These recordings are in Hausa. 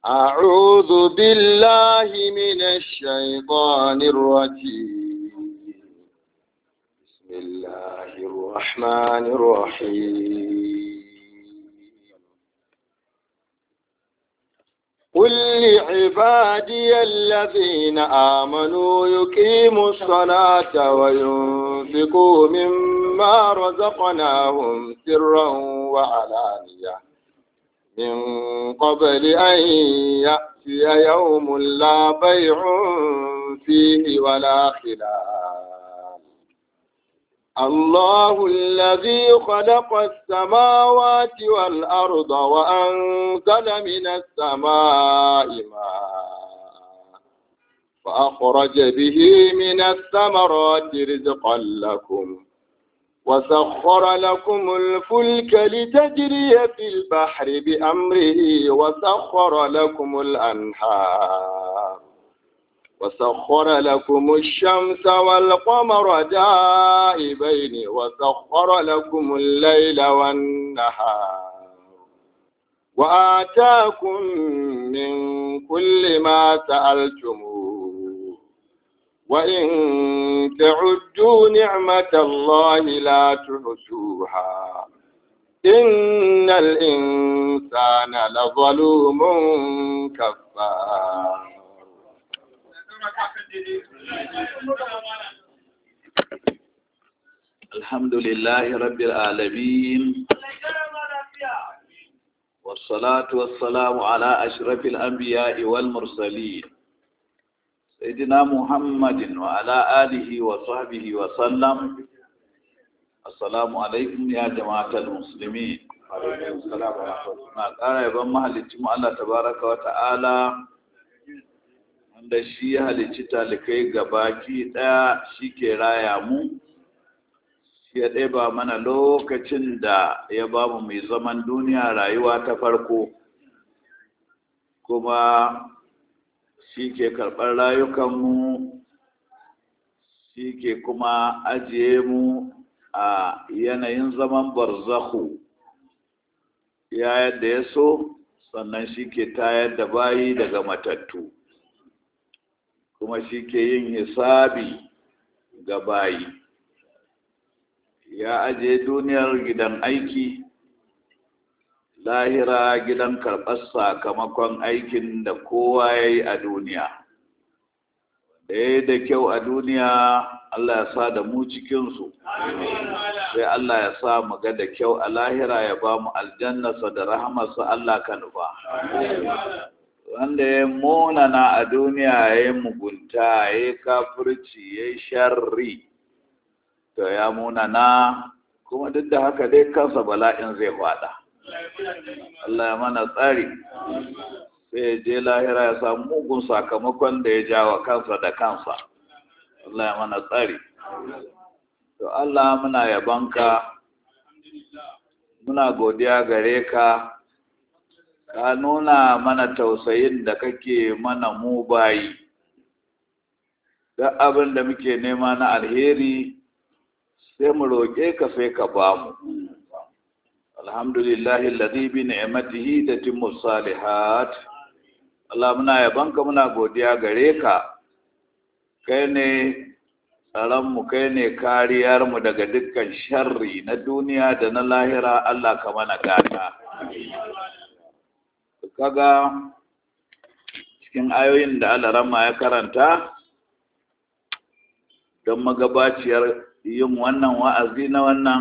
أعوذ بالله من الشيطان الرجيم بسم الله الرحمن الرحيم قل لعبادي الذين آمنوا يقيموا الصلاة وينفقوا مما رزقناهم سرا وعلانية من قبل أن يأتي يوم لا بيع فيه ولا خلال الله الذي خلق السماوات والأرض وأنزل من السماء ماء فأخرج به من الثمرات رزقا لكم وسخر لكم الفلك لتجري في البحر بأمره وسخر لكم الأنهار وسخر لكم الشمس والقمر دائبين وسخر لكم الليل والنهار وآتاكم من كل ما سألتموه وإن تعدوا نعمة الله لا تحصوها إن الإنسان لظلوم كفار الحمد لله رب العالمين والصلاة والسلام على أشرف الأنبياء والمرسلين سيدنا محمد وعلى آله وصحبه وسلم السلام عليكم يا جماعة المسلمين na ƙara yaban mahalicci mu Allah tabaraka wa ta'ala wanda shi ya halicci talikai gabaki ɗaya shi ke raya mu shi ya ɗeba mana lokacin da ya ba mu mai zaman duniya rayuwa ta farko kuma shi ke karɓar rayukanmu shi ke kuma ajiye mu a yanayin zaman barzahu ya yadda ya so sannan shi ke tayar da bayi daga matattu kuma shi ke yin hisabi ga bayi ya ajiye duniyar gidan aiki lahira gidan karɓar sakamakon aikin da kowa ya yi a duniya da ya yi da kyau a duniya Allah ya sa da mu cikinsu sai Allah ya sa mu ga da kyau a lahira ya ba mu aljannasa da rahamarsa Allah ka nufa wanda ya munana a duniya ya yi mugunta ya yi kafirci ya yi sharri to ya munana kuma duk da haka dai kansa bala'in zai fada Allah ya mana tsari sai ya je lahira ya samu mugun sakamakon da ya jawa kansa da kansa Allah ya mana tsari to Allah muna yabanka muna godiya gare ka ka nuna mana tausayin da kake mana mu bayi duk abin da muke nema na alheri sai mu roƙe ka sai ka ba mu alhamdulillahi alladhi bi ni'matihi tatimmu salihat Allah muna yabanka muna godiya gare ka kai ne tsaronmu kai ne kariyarmu daga dukkan sharri na duniya da na lahira Allah ka mana gata kaga cikin ayoyin da alarama ya karanta don magabaciyar yin wannan wa'azi na wannan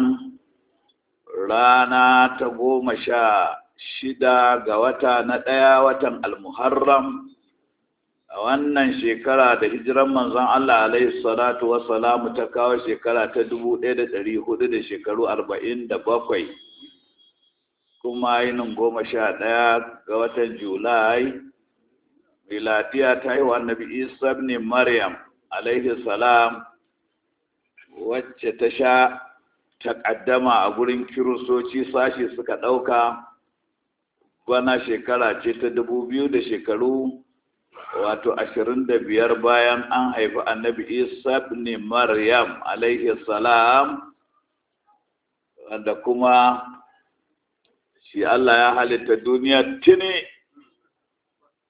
rana ta goma sha shida ga wata na ɗaya watan almuharram a wannan shekara da hijiran manzon Allah alaihi salatu wassalamu ta kawo shekara ta dubu ɗaya da ɗari hudu da shekaru arba'in da bakwai kuma yinin goma sha ɗaya ga watan julai miladiya ta yi wa annabi isa ne maryam alaihi salam wacce ta sha takaddama a gurin kiristoci sashi suka ɗauka bana shekara ce ta dubu biyu da shekaru wato ashirin da biyar bayan an haifi annabi isa ne maryam alaihi salam wanda kuma shi Allah ya halitta duniya tuni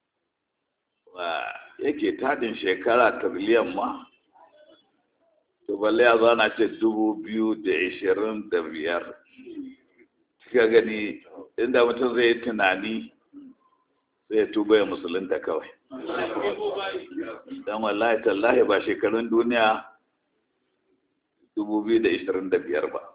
yake tadin shekara tiriliyan ma to balle ya zo ana ce dubu biyu da ishirin da biyar kika gani inda mutum zai yi tunani zai tuba ya musulunta kawai don wallahi tallahi ba shekarun duniya dubu biyu da ishirin da biyar ba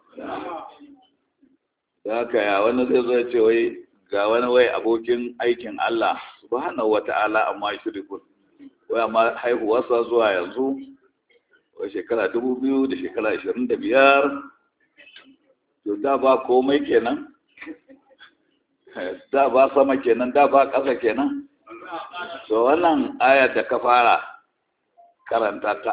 da haka ya wani zai zo ce wai ga wani wai abokin aikin Allah subhanahu wata'ala amma shirikun wai amma haihuwarsa zuwa yanzu wai shekara dubu biyu da shekara ashirin da biyar to da ba komai kenan da ba sama kenan da ba ƙasa kenan to wannan ayar da ka fara karanta ta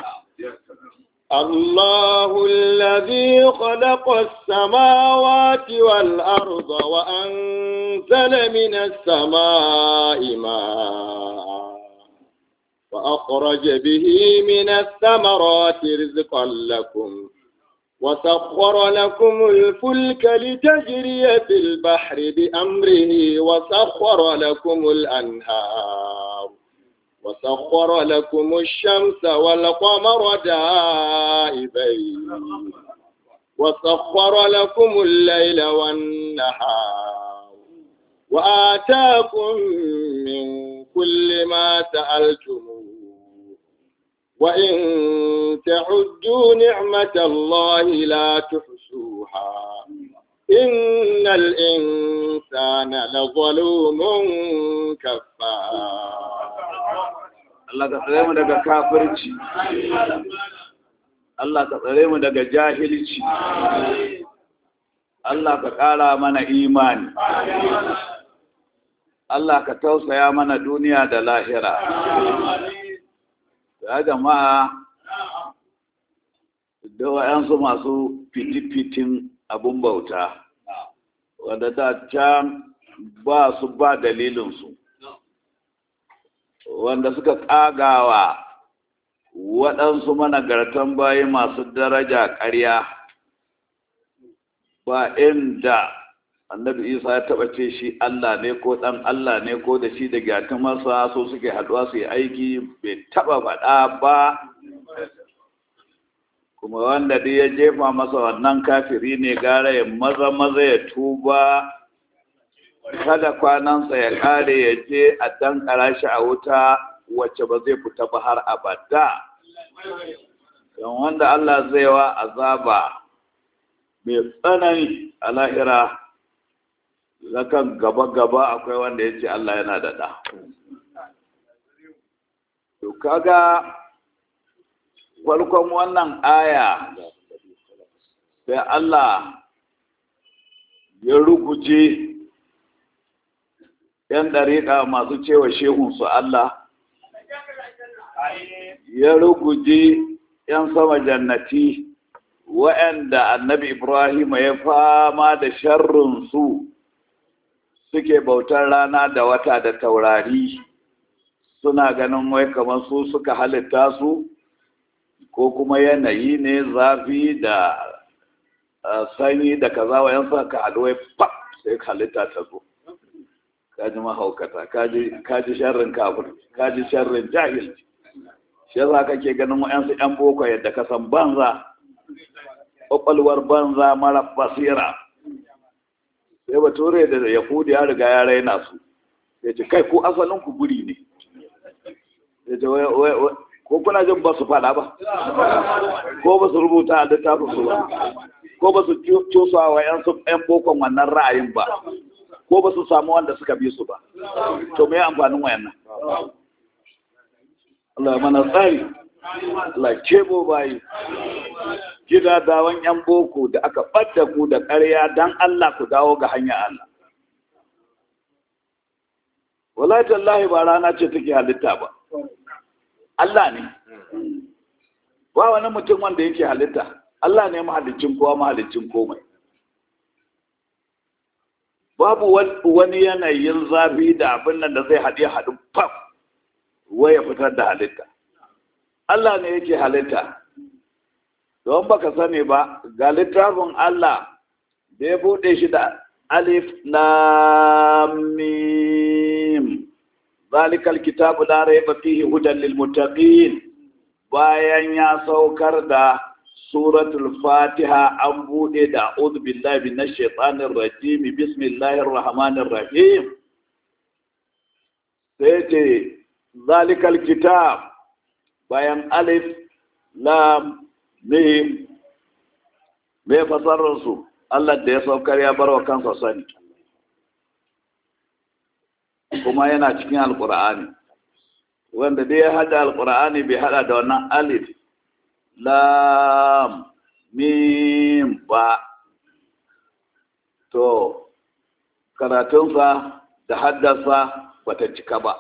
الله الذي خلق السماوات والأرض وأنزل من السماء ماء وأخرج به من الثمرات رزقا لكم وسخر لكم الفلك لتجري في البحر بأمره وسخر لكم الأنهار وسخر لكم الشمس والقمر دائبين وسخر لكم الليل والنهار وآتاكم من كل ما سألتموه وإن تعدوا نعمة الله لا تحصوها إن الإنسان لظلوم كفار Allah ka tsare mu daga kafirci Allah ka tsare mu daga jahilci Allah ka ƙara mana imani Allah ka tausaya mana duniya da lahira ya jama'a da wa'yansu masu fiti-fitin abun bauta wadda da can ba su ba dalilinsu wanda suka ƙagawa waɗansu managartan bayi masu daraja ƙarya ba inda annabi isa ya taɓa ce shi allah ne ko ɗan allah ne ko da shi da gyatumarsa so suke haɗuwa su yi aiki bai taɓa faɗa ba kuma wanda dai ya jefa masa wannan kafiri ne gara ya maza maza ya tuba kada kwanansa ya kare ya je a dankara shi a wuta wacce ba zai fita ba har abada don wanda Allah zai wa azaba mai tsanani a lahira zakan gaba-gaba akwai wanda ya ce Allah yana da ɗa to kaga farkon wannan aya sai Allah ya ruguje ‘yan ɗariƙa masu cewa shehunsu Allah, ya ruguje ‘yan sama jannati wa'yanda annabi Ibrahim ya fama da sharrinsu suke bautar rana da wata da taurari suna ganin wai kamar su suka halitta su ko kuma yanayi ne zafi da sanyi da kaza wa'yan suka haɗu wai pap sai halitta ta zo. kaji mahaukata kaji sharrin kafir kaji sharrin jahil shi yasa kake ganin wa'yansu 'yan boko yadda ka san banza ƙwaƙwalwar banza mara basira sai bature da yahudi ya riga ya raina su ya ce kai ko asalin ku guri ne ya ce ko kuna jin ba su faɗa ba ko ba su rubuta a littafin su ba ko ba su cusa wa 'yan bokon wannan ra'ayin ba ko ba su samu wanda suka bi su ba to me amfanin wayannan Allah mana tsari Allah kebo bayi gida dawon yan boko da aka ɓadda ku da ƙarya dan Allah ku dawo ga hanya Allah wallahi tallahi ba rana ce take halitta ba Allah ne ba wani mutum wanda yake halitta Allah ne mahalicin kowa mahalicin komai babu wani yanayin zafi da abin nan da zai haɗe haɗu fam waya fitar da halitta Allah ne yake halitta don baka sani ba ga littafin Allah da ya buɗe shi da alif lam mim zalikal kitabu la raiba fihi hudan lil muttaqin bayan ya saukar da suratul fatiha an bude da a'udhu billahi minash shaitanir rajim bismillahir rahmanir rahim sai ce zalikal kitab bayan alif lam mim me fasarar su Allah da ya saukar ya bar wa kansa sani kuma yana cikin alkur'ani wanda dai ya hada alkur'ani bai hada da wannan alif lam mim ba to karatunsa da haddasa bata cika ba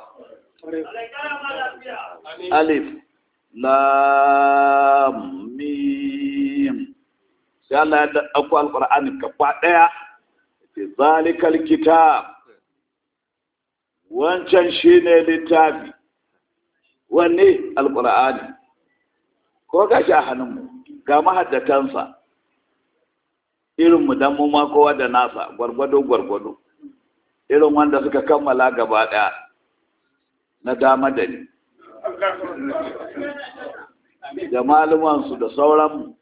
alif lam mim sai Allah ya dauko alkur'ani gaba daya zalikal kitab wancan shi ne littafi wanne alƙur'ani ko ga shi a hannunmu ga mahaddatansa irinmu don mu ma kowa da nasa gwargwado-gwargwado irin wanda suka kammala gaba ɗaya na dama da ni da malumansu da sauranmu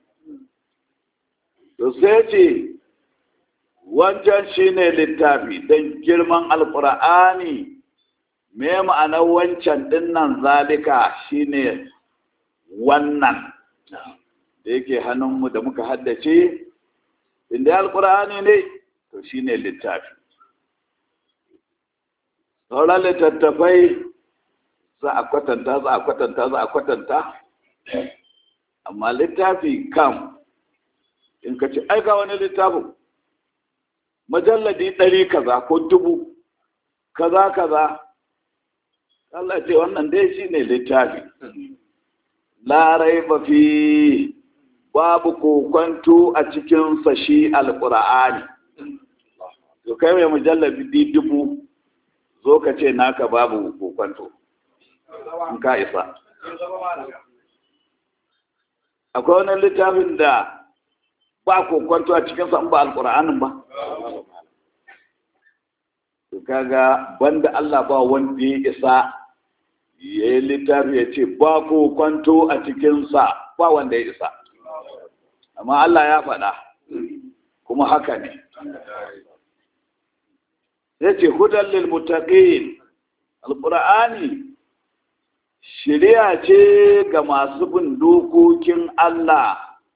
to sai ce wancan shi ne littafi don girman alƙur'ani me ma'anar wancan dinnan zalika shine wannan da yake hannunmu da muka haddace inda alkur'ani ne to shine littafi sauran littattafai za a kwatanta za a kwatanta za a kwatanta amma littafi kam in ka ce aika wani littafin majalladi ɗari kaza ko dubu kaza kaza Allah ce wannan dai shi ne littafi larai fi babu kokwanto a cikinsa shi alƙur'ani to kai mai mujallabi dubu zo ka ce naka babu kokwanto in ka isa akwai wani littafin da ba kokwanto a cikinsa ba alƙur'anin ba to kaga banda Allah ba wanda ya isa ya yi littafi ya ce ba ko kwanto a cikinsa ba wanda ya isa amma Allah ya faɗa kuma haka ne ya ce hudan lil mutaqin alqur'ani shari'a ce ga masu bin dokokin Allah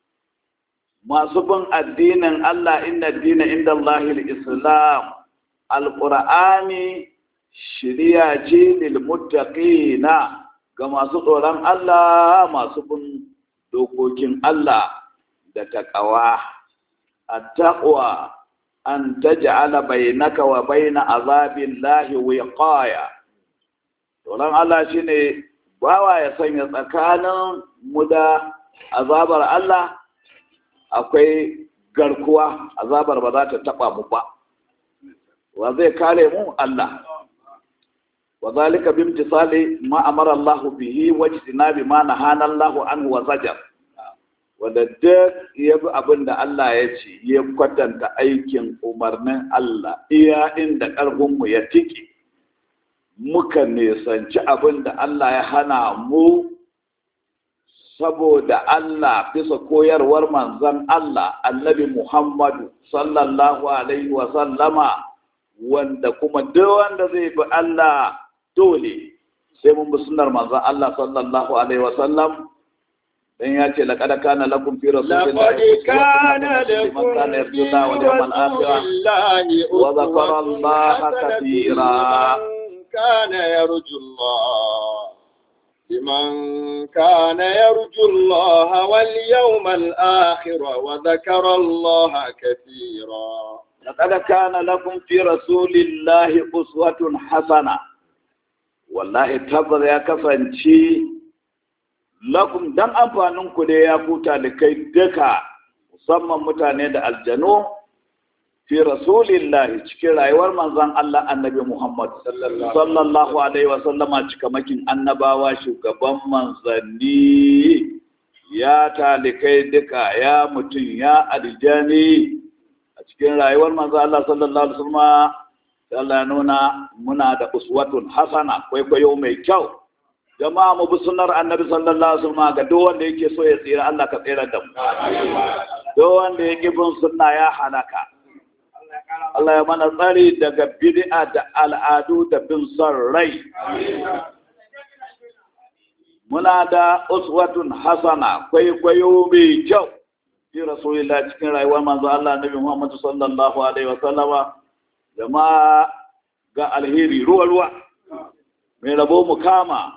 masu bin addinin Allah inna dina inda Allahil Islam alqur'ani shiriya ce lilmuttaqina ga masu tsoron Allah masu bin dokokin Allah da taqwa at-taqwa an taj'ala bainaka wa baina azabillahi wiqaya tsoron Allah shine bawa ya sanya tsakanin mu da azabar Allah akwai garkuwa azabar ba za ta taba mu ba wa zai kare mu Allah وذلك بامتصال ما أمر الله به واجتناب ما نهانا الله عنه وزجر wanda duk ya bi abin da Allah ya ce ya kwatanta aikin umarnin Allah iya inda ƙarfinmu ya tiki muka nisanci abin da Allah ya hana mu saboda Allah bisa koyarwar manzon Allah annabi Muhammadu sallallahu alaihi wa sallama wanda kuma duk wanda zai bi Allah dole sai mun bi sunnar manzon Allah sallallahu alaihi wa sallam dan ya ce laqad kana lakum fi rasulillahi kana lakum fi rasulillahi wa dhakara Allah katira kana yarju Allah لمن كان يرجو الله واليوم الآخر وذكر الله كثيرا لقد كان لكم في رسول الله أسوة حسنة wallahi tabbas ya kasance lakum dan amfanin ku da ya kuta da kai duka musamman mutane da aljanu fi rasulillahi cikin rayuwar manzon Allah annabi Muhammad sallallahu alaihi wa sallama cikamakin annabawa shugaban manzanni ya talikai duka ya mutum ya aljani a cikin rayuwar manzon Allah sallallahu alaihi wa sallama Allah nuna muna da uswatun hasana kwaikwayo mai kyau jama'a mu bi sunnar annabi sallallahu alaihi wasallam ga duk wanda yake so ya tsira Allah ka tsira da mu duk wanda yake bin sunna ya halaka Allah ya mana tsari daga bid'a da al'adu da bin son rai muna da uswatun hasana kwaikwayo mai kyau fi rasulillah cikin rayuwar manzo Allah nabi Muhammad sallallahu alaihi wasallama jama'a ga alheri ruwa ruwa mai rabo mu kama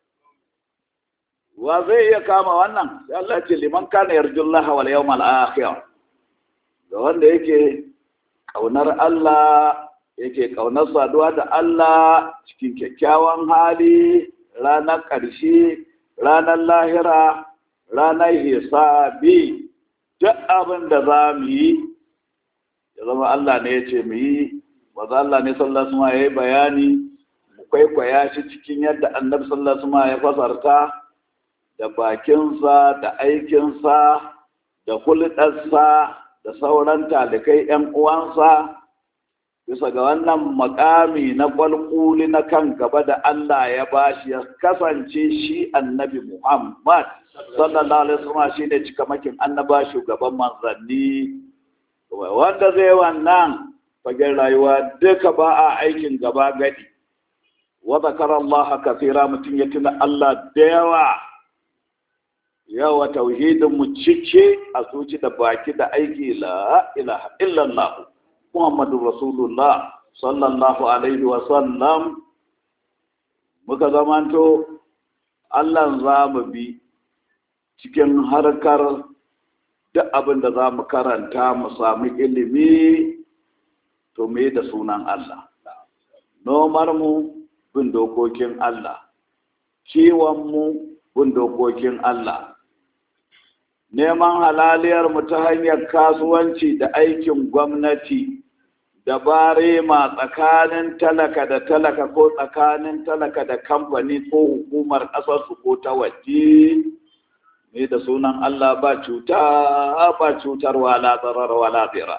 wa zai iya kama wannan sai Allah ce liman kana yarjullaha wal yawmal akhir ga wanda yake kaunar Allah yake kaunar saduwa da Allah cikin kyakkyawan hali ranar ƙarshe ranar lahira ranar hisabi duk abin da za mu yi ya zama Allah ne ya ce mu yi maza Allah ne sallallahu alaihi ya yi bayani mu kwaikwaya shi cikin yadda annabi sallallahu alaihi ya fasarta da bakinsa da aikinsa da hulɗarsa da sauran talikai 'yan uwansa bisa ga wannan makami na kwalkuli na kan gaba da Allah ya bashi ya kasance shi annabi Muhammad sallallahu alaihi wasallam shi ne cikamakin annaba shugaban manzanni wanda zai wannan fagen rayuwa duka ba a aikin gaba gadi wa zakara Allah kafira mutum ya tuna Allah da yawa yawa tauhidin mu cike a zuci da baki da aiki la ilaha illallah Muhammadu Rasulullah sallallahu Alaihi wasallam muka zamanto Allah za mu bi cikin harkar duk abin da za mu karanta mu sami ilimi to me da sunan Allah. Nomar mu bin dokokin Allah, kiwon mu bin dokokin Allah. Neman halaliyar mu ta hanyar kasuwanci da aikin gwamnati da barema tsakanin talaka da talaka ko tsakanin talaka da kamfani ko hukumar ƙasarsu ko ta waje ne da sunan Allah ba cuta ba cutar wala tsarar wala tsira.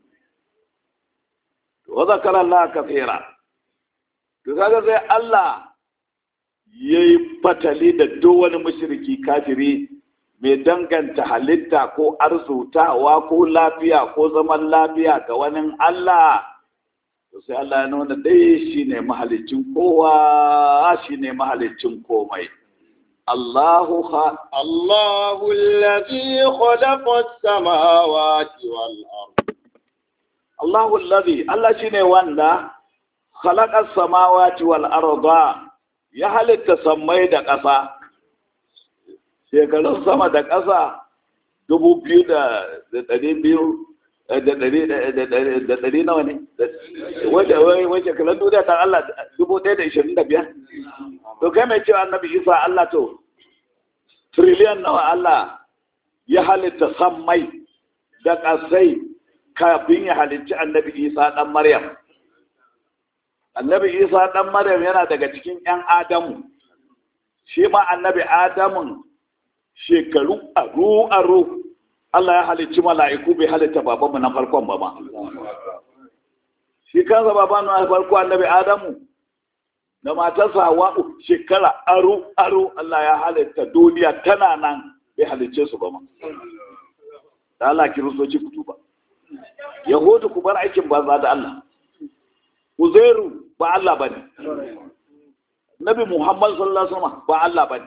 Wa zakar Allah kafira. To kaga sai Allah ya yi fatali da duk wani mushriki kafiri mai danganta halitta ko arzutawa ko lafiya ko zaman lafiya ga wani Allah to sai Allah ya nuna dai shi ne mahalicin kowa shi ne mahalicin komai Allahu ha Allahu alladhi khalaqa as-samawati wal ard Allahu alladhi Allah shine wanda khalaqa as-samawati wal arda ya halitta sammai da ƙasa shekarun sama da ƙasa dubu biyu da ɗari biyu da ɗari nawa ne wace shekarun duniya ta Allah dubu ɗaya da ishirin da biyar to kai mai cewa annabi isa Allah to triliyan nawa Allah ya halitta sammai da ƙasai kafin ya halicci annabi isa ɗan maryam annabi isa ɗan maryam yana daga cikin 'yan adamu shi ma annabi adamun shekaru aru-aru Allah ya halicci mala'iku bai halitta babanmu na farkon ba ma. Shi kansa baban na farko annabi Adamu da matarsa Hawa'u shekara aru-aru Allah ya halitta duniya tana nan bai halicce su ba ma. Da Allah kiristoci fito ba. Yahudu ku bar aikin banza da Allah. Uzairu ba Allah ba ne. Nabi Muhammad sallallahu Alaihi wasallam ba Allah ba ne.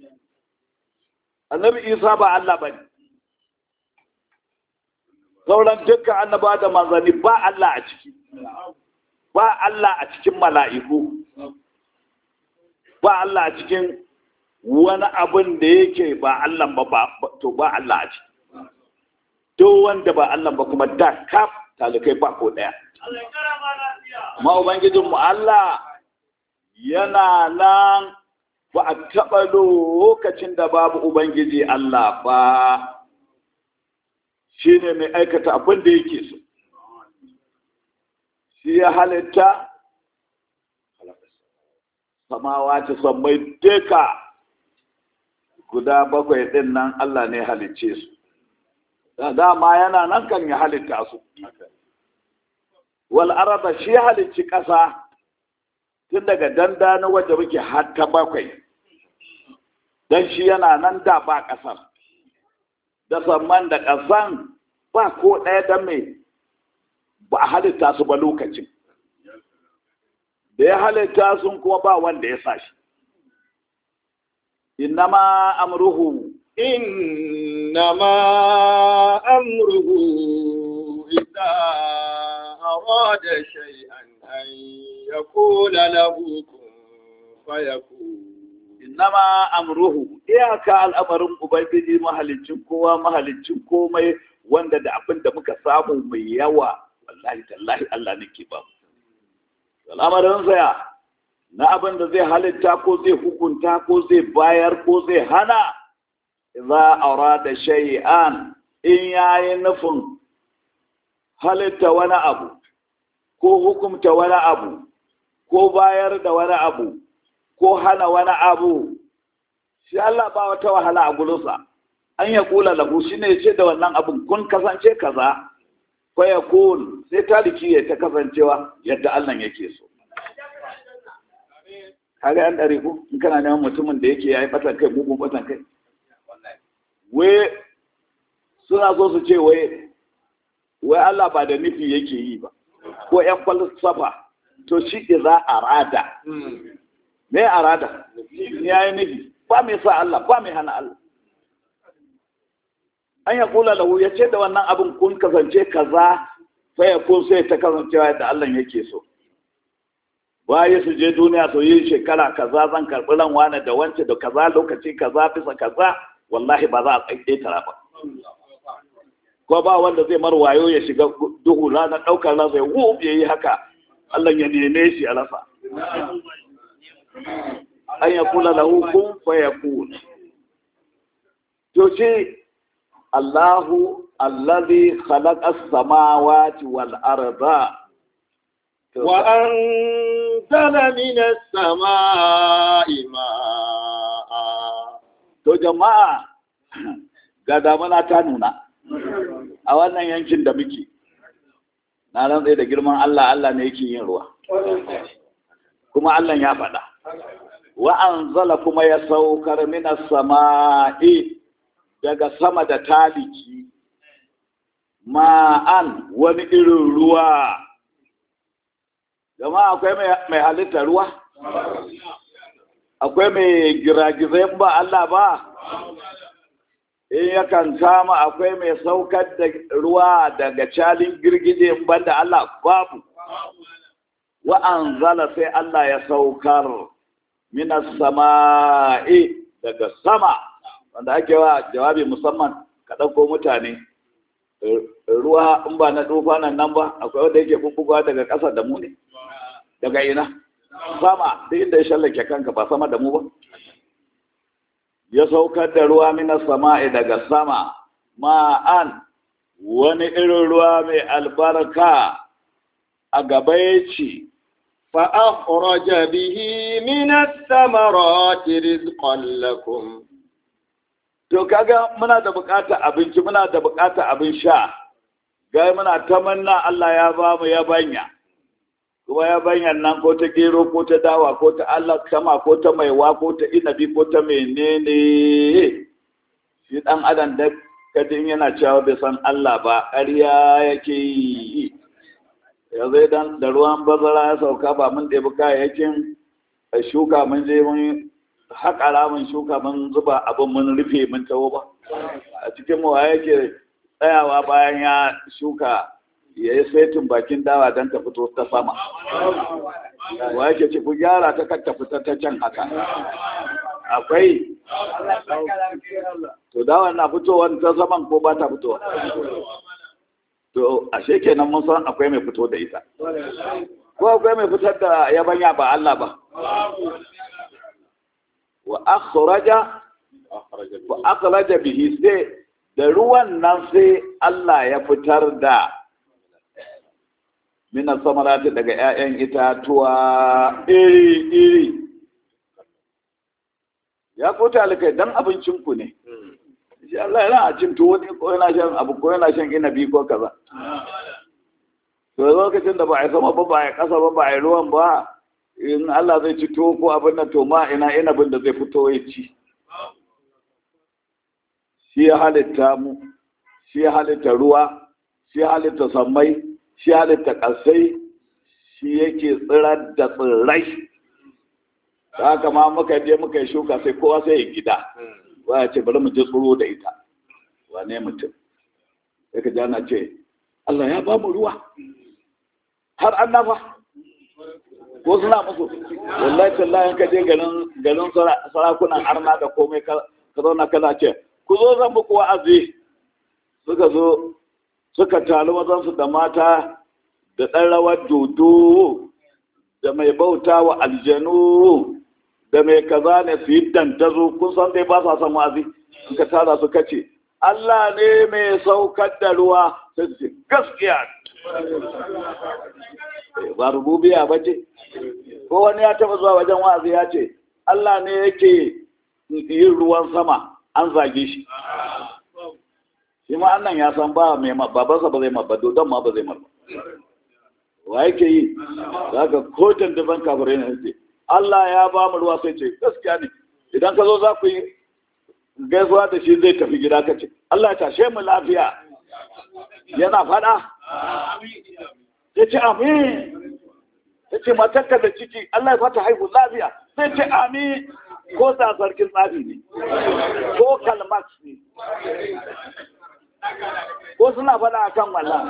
annabi isa ba Allah ba ne sauran dukkan annaba da manzanni ba Allah a ciki ba Allah a cikin mala'iku ba Allah a cikin wani abin da yake ba Allah ba to ba Allah a ciki duk wanda ba Allah ba kuma da kaf talikai ba ko daya ma ubangijinmu Allah yana nan ba a taɓa lokacin da babu Ubangiji Allah ba shi ne mai aikata abin da yake so. Shi ya halitta samawa ce sammai duka guda bakwai ɗin nan Allah ne halicce su. Da dama yana nan kan ya halitta su. wal araba shi halicci ƙasa tun daga danda na wadda muke har ta bakwai don shi yana nan da ba ƙasar da samman da ƙasan ba ko ɗaya don mai ba a halitta su ba lokacin da ya halitta sun kuma ba wanda ya sa shi innama amruhu إنما أمره إذا أراد شيئا أن يقول له كن فيكون innama amruhu iyaka al'amarin ubangiji mahalicin kowa mahalicin komai wanda da abin da muka samu mai yawa wallahi tallahi Allah nake ba al'amarin saya na abin da zai halitta ko zai hukunta ko zai bayar ko zai hana idza arada shay'an in yayi nufin halitta wani abu ko hukumta wani abu ko bayar da wani abu ko hana wani abu shi Allah ba wata wahala a gurinsa an ya kula lahu shi ne ce da wannan abin kun kasance kaza fa ya kun sai taliki ya ta kasancewa yadda Allah yake so kaga yan dare ku in kana neman mutumin da yake yayi batan kai mugun batan kai wai suna so su ce wai wai Allah ba da nufi yake yi ba ko yan falsafa to shi idza arada me arada ya yi nufi ba mai sa Allah ba mai hana Allah an ya kula lahu ya ce da wannan abin kun kasance kaza sai ya kun sai ta kasancewa yadda Allah yake so baye su je duniya su yi shekara kaza zan karɓi ran wani da wance da kaza lokaci kaza bisa kaza wallahi ba za a tsaye tara ba ko ba wanda zai mar wayo ya shiga duhu ranar ɗaukar rasa ya wu ya yi haka Allah ya neme shi a rasa an ya kula lahu kun fa ya kun to ce Allahu allazi khalaqa as-samawati wal arda wa anzala minas samaa'i ma'a to jama'a ga damana ta nuna a wannan yankin da muke na rantsai da girman Allah Allah ne yake yin ruwa kuma Allah ya faɗa wa anzala kuma ya saukar minas sama'i daga sama da taliki ma'an wani irin ruwa jama'a akwai mai halitta ruwa akwai mai giragizai ba Allah ba in yakan kama akwai mai saukar da ruwa daga calin girgije banda Allah babu wa'anzala sai Allah ya saukar minas sama'i daga sama wanda ake wa jawabi musamman ka ɗauko mutane ruwa in ba na nan nan ba akwai wanda yake bubbugawa daga ƙasa da mu ne daga ina sama duk inda ya shallake kanka ba sama da mu ba ya saukar da ruwa minas sama'i daga sama ma'an wani irin ruwa mai albarka a gaba ya ce فأخرج به من الثمرات رزقا لكم to kaga muna da bukatar abinci muna da bukatar abin sha ga muna tamanna Allah ya ba mu yabanya kuma yabanyan nan ko ta gero ko ta dawa ko ta Allah sama ko ta maiwa ko ta inabi ko ta menene shi dan adam da kadin yana cewa bai san Allah ba ƙarya yake yi yanzu idan da ruwan bazara ya sauka ba mun ɗebi kayayyakin shuka mun je mun haƙa ramin shuka mun zuba abin mun rufe mun taho ba a cikin mu yake tsayawa bayan ya shuka ya yi saitin bakin dawa don ta fito ta sama wa yake ci ku gyara ta kan ta fita ta can haka akwai to dawa na fitowa ta saman ko ba ta fitowa to ashe kenan mun san akwai mai fito da ita ko akwai mai fitar da yabanya ba Allah ba wa akhraja wa akhraja bihi sai da ruwan nan sai Allah ya fitar da minan samarati daga 'ya'yan itatuwa iri iri ya fita alkai dan abincin ku ne shi Allah yana a cin tuwo ne ko yana shan abu ko yana shan inabi ko kaza to lokacin da ba a yi sama ba ba a yi ƙasa ba ba a yi ruwan ba in Allah zai ci to ko abin nan to ma ina inabin da zai fito ya ci shi ya halitta mu shi ya halitta ruwa shi ya halitta sammai shi ya halitta ƙasai shi yake tsirar da tsirrai da haka ma muka je muka yi shuka sai kowa sai ya gida ba ya ce bari mu je tsoro da ita wane mutum sai ka ji ana ce Allah ya ba mu ruwa har an nafa ko suna musu wallahi tallahi ka je garin garin sarakunan arna da komai ka zauna kana ce ku zo zan muku wa'azi suka zo suka taru mazansu da mata da ɗan rawar dodo da mai bauta wa aljanu da mai kaza ne su yi dantazo kun san dai ba sa son wa'azi in ka tara su kace Allah ne mai saukar da ruwa sai su ce gaskiya ba rububiya ba ce ko wani ya taba zuwa wajen wa'azi ya ce Allah ne yake yin ruwan sama an zage shi shi ma annan ya san ba mai babansa ba zai mabba don ma ba zai mabba wa yake yi za ka kotun daban kafirai na ce Allah ya ba mu ruwa sai ce gaskiya ne idan ka zo za ku yi gaisuwa da shi zai tafi gida ka ce Allah ya tashe mu lafiya yana faɗa ya ce amin ya ce matakka da ciki Allah ya fata haihu lafiya sai ce amin ko sa sarkin tsafi ne ko kalmax ne ko suna faɗa a kan wallah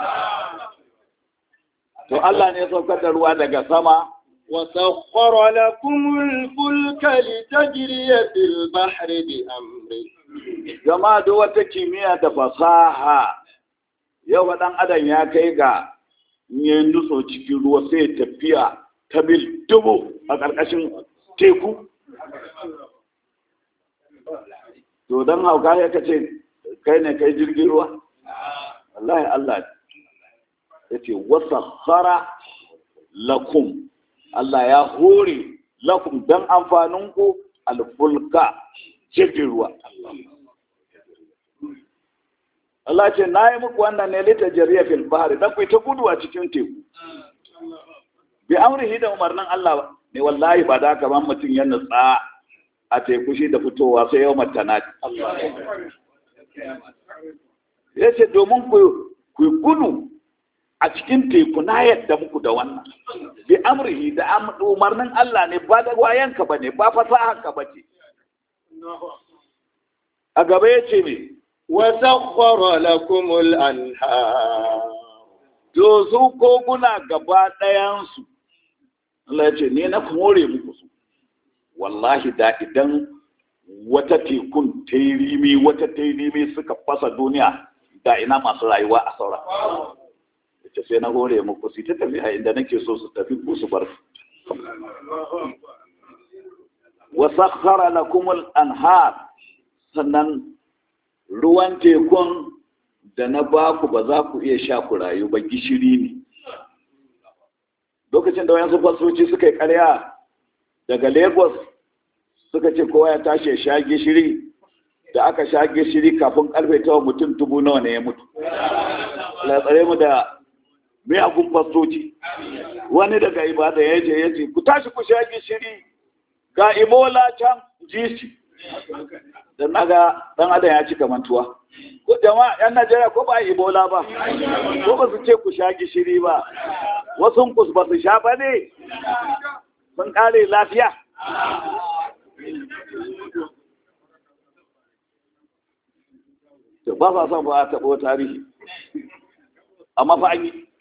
to Allah ne ya saukar da ruwa daga sama وسخر لكم الفلك لتجري في البحر بأمره jama'a duk wata kimiyya da fasaha yau ɗan adam ya kai ga ya nutso cikin ruwa sai tafiya ta mil dubu a ƙarƙashin teku to don hauka ya kace kai ne kai jirgin ruwa wallahi Allah ya ce wasa hara lakum Allah ya hore lakum don amfaninku alfulka jirgin ruwa Allah ce na yi muku wannan ne lita jariya fil bahari don ku ta gudu a cikin teku bi amrihi da umarnin Allah ne wallahi ba da ban mutum ya nutsa a teku shi da fitowa sai yau matana ya ce domin ku gudu a cikin teku na yadda muku da wannan bi amrihi da umarnin Allah ne ba da wayanka ba ne ba fasahanka ba ce a gaba ya ce me وسخر لكم الأنهار to su koguna gaba ɗayansu Allah ya ce ne na more muku su wallahi da idan wata tekun ta yi rimi wata ta yi rimi suka fasa duniya da ina masu rayuwa a saura ce sai na hore muku su ta tafi inda nake so su tafi ku su bar wa sakhara lakum al-anhar sannan ruwan tekun da na baku ba za ku iya sha ku rayu ba gishiri ne lokacin da wayansu fasoci suka yi karya daga lagos suka ce kowa ya tashi ya sha gishiri da aka sha gishiri kafin karfe tawa mutum dubu nawa ne ya mutu la tsare mu da miyagun fasoci wani daga ibada ya ce ya ce ku tashi ku sha gishiri ga ebola can jisi da naga dan adam ya cika mantuwa ko jama'a yan najeriya ko ba ebola ba ko ba su ce ku sha gishiri ba wasu ku ba su sha ba ne sun kare lafiya ba sa son ba a taɓo tarihi amma fa an yi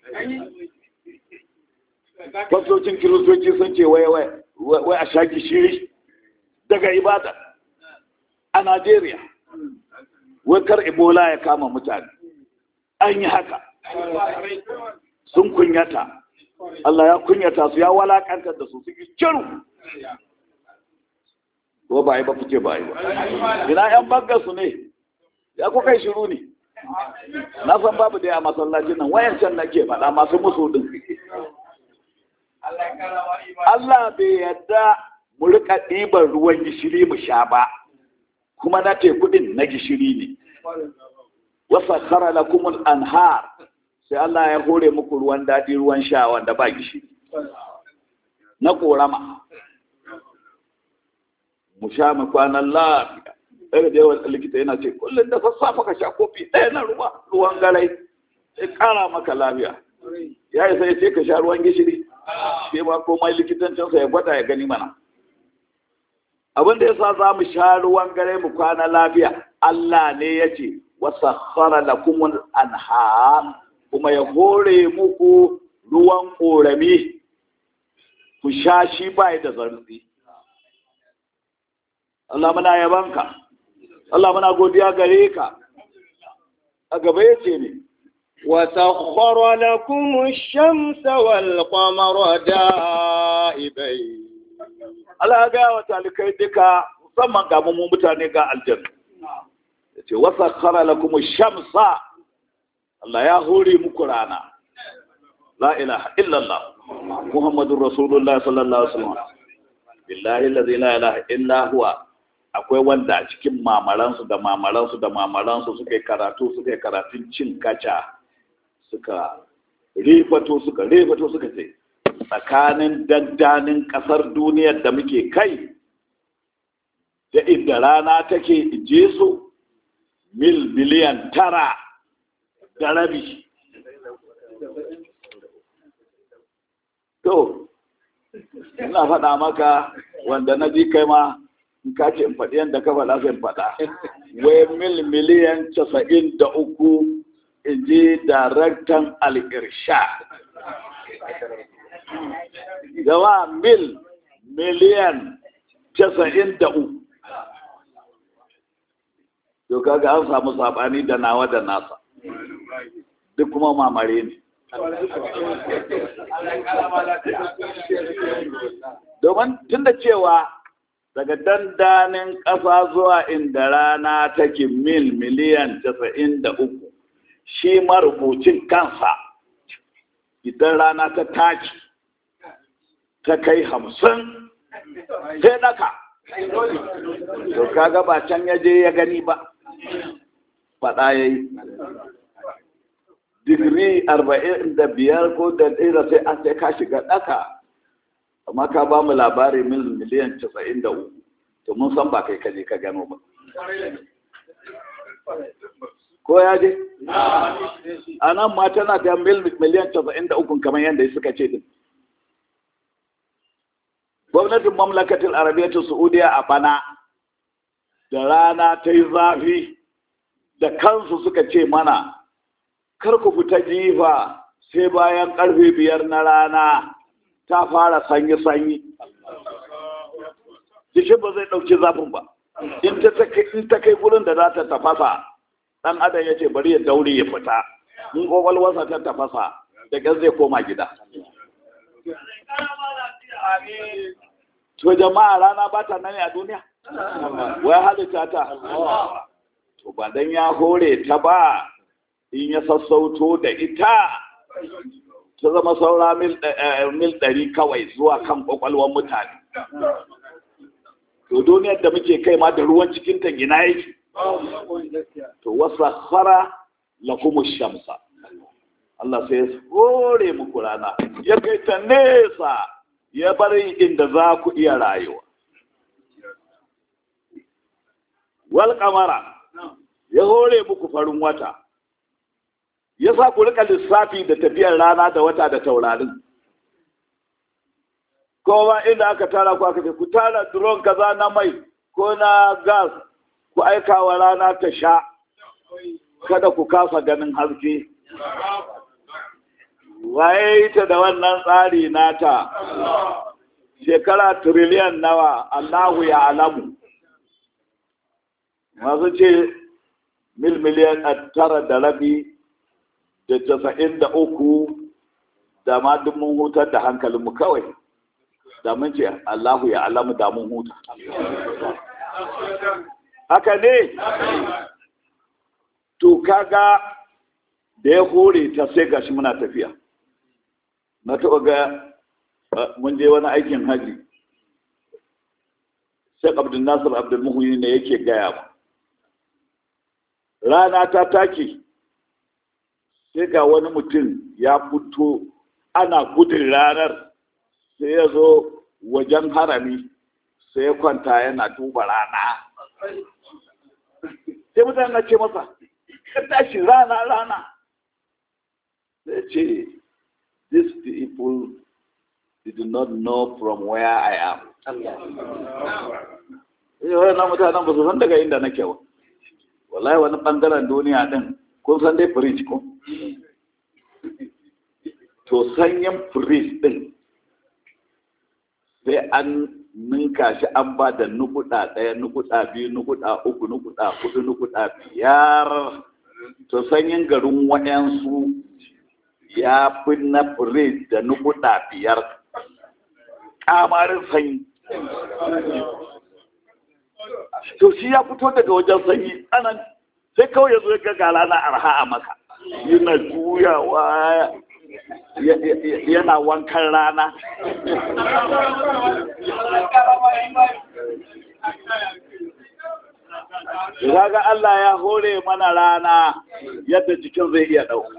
fasocin kiristoci sun ce wai wai a sha gishiri daga ibada a Najeriya wakar Ebola ya kama mutane an yi haka sun kunyata Allah ya kunyata su ya walakantar da su su yi ciru ko ba yi ba fice ba yi ba ina yan bangar su ne ya kuka yi shiru ne na san babu da ya masallacin nan wayancan nake faɗa masu musu din Allah bai yadda mu rika ɗiban ruwan gishiri mu sha ba kuma na teku din na gishiri ne wasa kara lakumul anhar sai Allah ya hore muku ruwan daɗi ruwan sha wanda ba gishiri na korama mu sha mu kwanan lafiya daga da yawan likita yana ce kullum da sassafa ka sha kofi ɗaya na ruwa ruwan galai sai ƙara maka lafiya ya yi sai ce ka sha ruwan gishiri sai ma komai likitancinsa ya gwada ya gani mana abin da yasa za mu sha ruwan gare mu kwana lafiya Allah ne ya ce wasakhara lakumul anhar kuma ya hore muku ruwan korami ku sha shi bai da zarfi Allah muna yabanka Allah muna godiya gare ka a gaba yace ne وسخر لكم الشمس والقمر دائبين Allah ga wa talikai duka musamman ga mu mutane ga aljanna yace wasakhara lakum ash-shamsa Allah ya hore muku rana la ilaha illallah muhammadur rasulullah sallallahu alaihi wasallam billahi allazi la ilaha illa huwa akwai wanda a cikin mamaransu da mamaransu da mamaransu suka yi karatu suka yi karatun cin kaca suka rifato suka rifato suka ce tsakanin daddanin kasar duniyar da muke kai da inda rana take je su mil miliyan tara da rabi to ina faɗa maka wanda na ji kai ma in ka ce in faɗi yadda ka faɗa zai faɗa wai mil miliyan casa'in da uku in ji daraktan al'irsha gama mil miliyan casa'in da uku to kaga an samu saɓani da nawa da nasa duk kuma mamare ne domin tun da cewa daga dandanin ƙasa zuwa inda rana take mil miliyan casa'in da uku shi marubucin kansa idan rana ta taki ta kai hamsin sai daka to kaga ba can ya je ya gani ba faɗa ya yi digiri arba'in da biyar ko da ɗaya sai an sai ka shiga ɗaka amma ka ba mu labari mil miliyan casa'in da uku to mun san ba kai ka je ka gano ba ko ya je a nan ma tana da mil miliyan casa'in da uku kamar yadda suka ce din gwamnatin mamlakatin arabiyyar saudiya a bana da rana ta yi zafi da kansu suka ce mana kar ku fita jifa sai bayan karfe biyar na rana ta fara sanyi-sanyi jikin ba zai ɗauki zafin ba in ta kai gurin da za ta tafasa ɗan adam ya ce bari ya daure ya fita in ƙwaƙwalwarsa ta tafasa da ƙyan zai koma gida to jama'a rana ba ta nan a duniya wai halitta ta to ba dan ya hore ta ba in ya sassauto da ita ta zama saura mil ɗari kawai zuwa kan ƙwaƙwalwar mutane to duniyar da muke kai ma da ruwan cikin ta gina yake to wasa khara lakum shamsa Allah sai ya hore muku rana ya kai ta nesa ya bari inda za ku iya rayuwa wal kamara ya hore muku farin wata ya sa ku rika lissafi da tafiyar rana da wata da taurarin kowa inda aka tara ku aka ce ku tara drone kaza na mai ko na gas ku aika wa rana ta sha kada ku kasa ganin haske waye ta da wannan tsari nata shekara tiriliyan nawa Allahu ya alamu masu ce mil miliyan tara da rabi da casa'in da uku da ma duk mun hutar da hankalinmu kawai da mun ce Allahu ya alamu da mun huta haka ne to kaga da ya hore ta sai gashi muna tafiya na taɓa ga mun je wani aikin haji Sheikh Abdul Nasir Abdul Muhyi ne yake gaya ba rana ta take sai ga wani mutum ya fito ana gudun ranar sai ya zo wajen harami sai ya kwanta yana duba rana sai mutane na ce masa ka tashi rana rana sai ce these people did not know from where I am yawon na mutanen ba su san daga inda nake ba wallahi wani bangaren duniya din kun san dai fridge ko to sanyin fridge din sai an ninka shi an ba da nukuda ɗaya nukuda biyu nukuda uku nukuda hudu nukuda biyar to sanyin garin waɗansu ya fi na fridge da nukuda biyar kamarin sanyi to shi ya fito daga wajen sanyi anan sai kawai ya zo ga gala na arha a maka yana juyawa yana wankan rana Raga Allah ya hore mana rana yadda jikin zai iya ɗauka.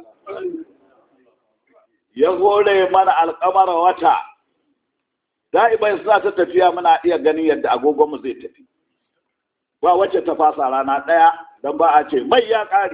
Ya hore mana alkamar wata, da'ibai suna ta tafiya muna iya ganin yadda agogonmu zai tafi. Ba wacce ta fasa rana ɗaya don ba a ce mai ya ƙari.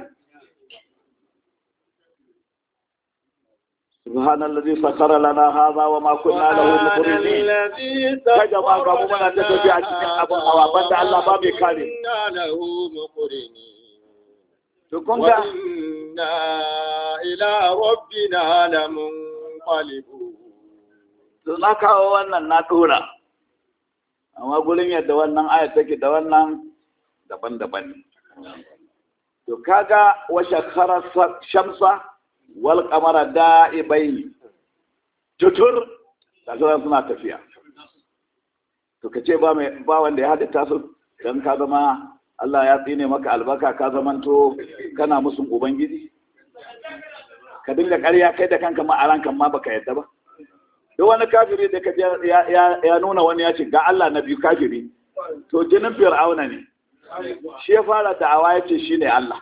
سبحان الذي سخر لنا هذا وما كنا له مقرنين كجما غمو منا تتبع cikin abun hawa banda Allah ba mai kare له مقرنين to kun ga وإنا إلى ربنا لمنقلبون to na kawo wannan na dora amma gurin yadda wannan ayat take da wannan daban-daban ne to kaga wa shakhara shamsa wal qamara da'ibai tutur kaga suna tafiya to kace ba mai ba wanda ya halitta su dan ka zama Allah ya tsine maka albaka ka zamanto kana musun ubangiji ka dinga ƙarya kai da kanka ma a rankan ma baka yadda ba duk wani kafiri da ka ya, ya, ya nuna wani ya ce ga Allah na biyu kafiri to jinin fir'auna ne shi ya fara da'awa ya ce shi ne Allah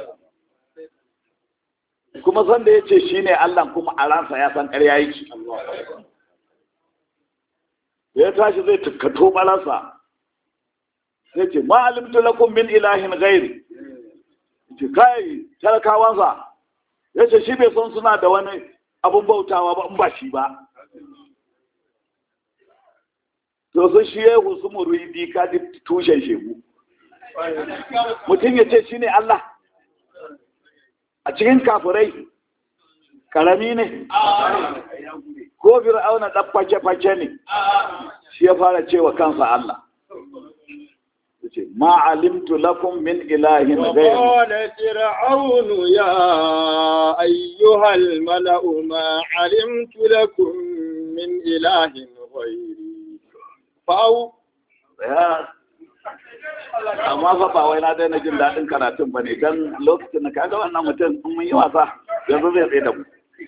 kuma san da ya ce shi ne Allah kuma a ransa ya san ƙarya yake da ya tashi zai tukkato balansa sai ce ma alimtu lakum min ilahin ghairi ce kai talakawansa ya ce shi bai san suna da wani abun bautawa ba in ba shi ba to sun shi ya husu muridi ka ji tushen shegu mutum ya ce shi ne Allah a cikin kafirai karami ne ko fir'auna ɗan fake-fake ne shi ya fara cewa kansa Allah yace ma alimtu lakum min ilahin ghayr وقال فرعون يا أيها الملأ ما علمت لكم من إله غيري فأو ya amma fa ba wai na daina jin daɗin karatun ba ne don lokacin da kaga wannan mutum in mun yi wasa yanzu zai tsaye da mu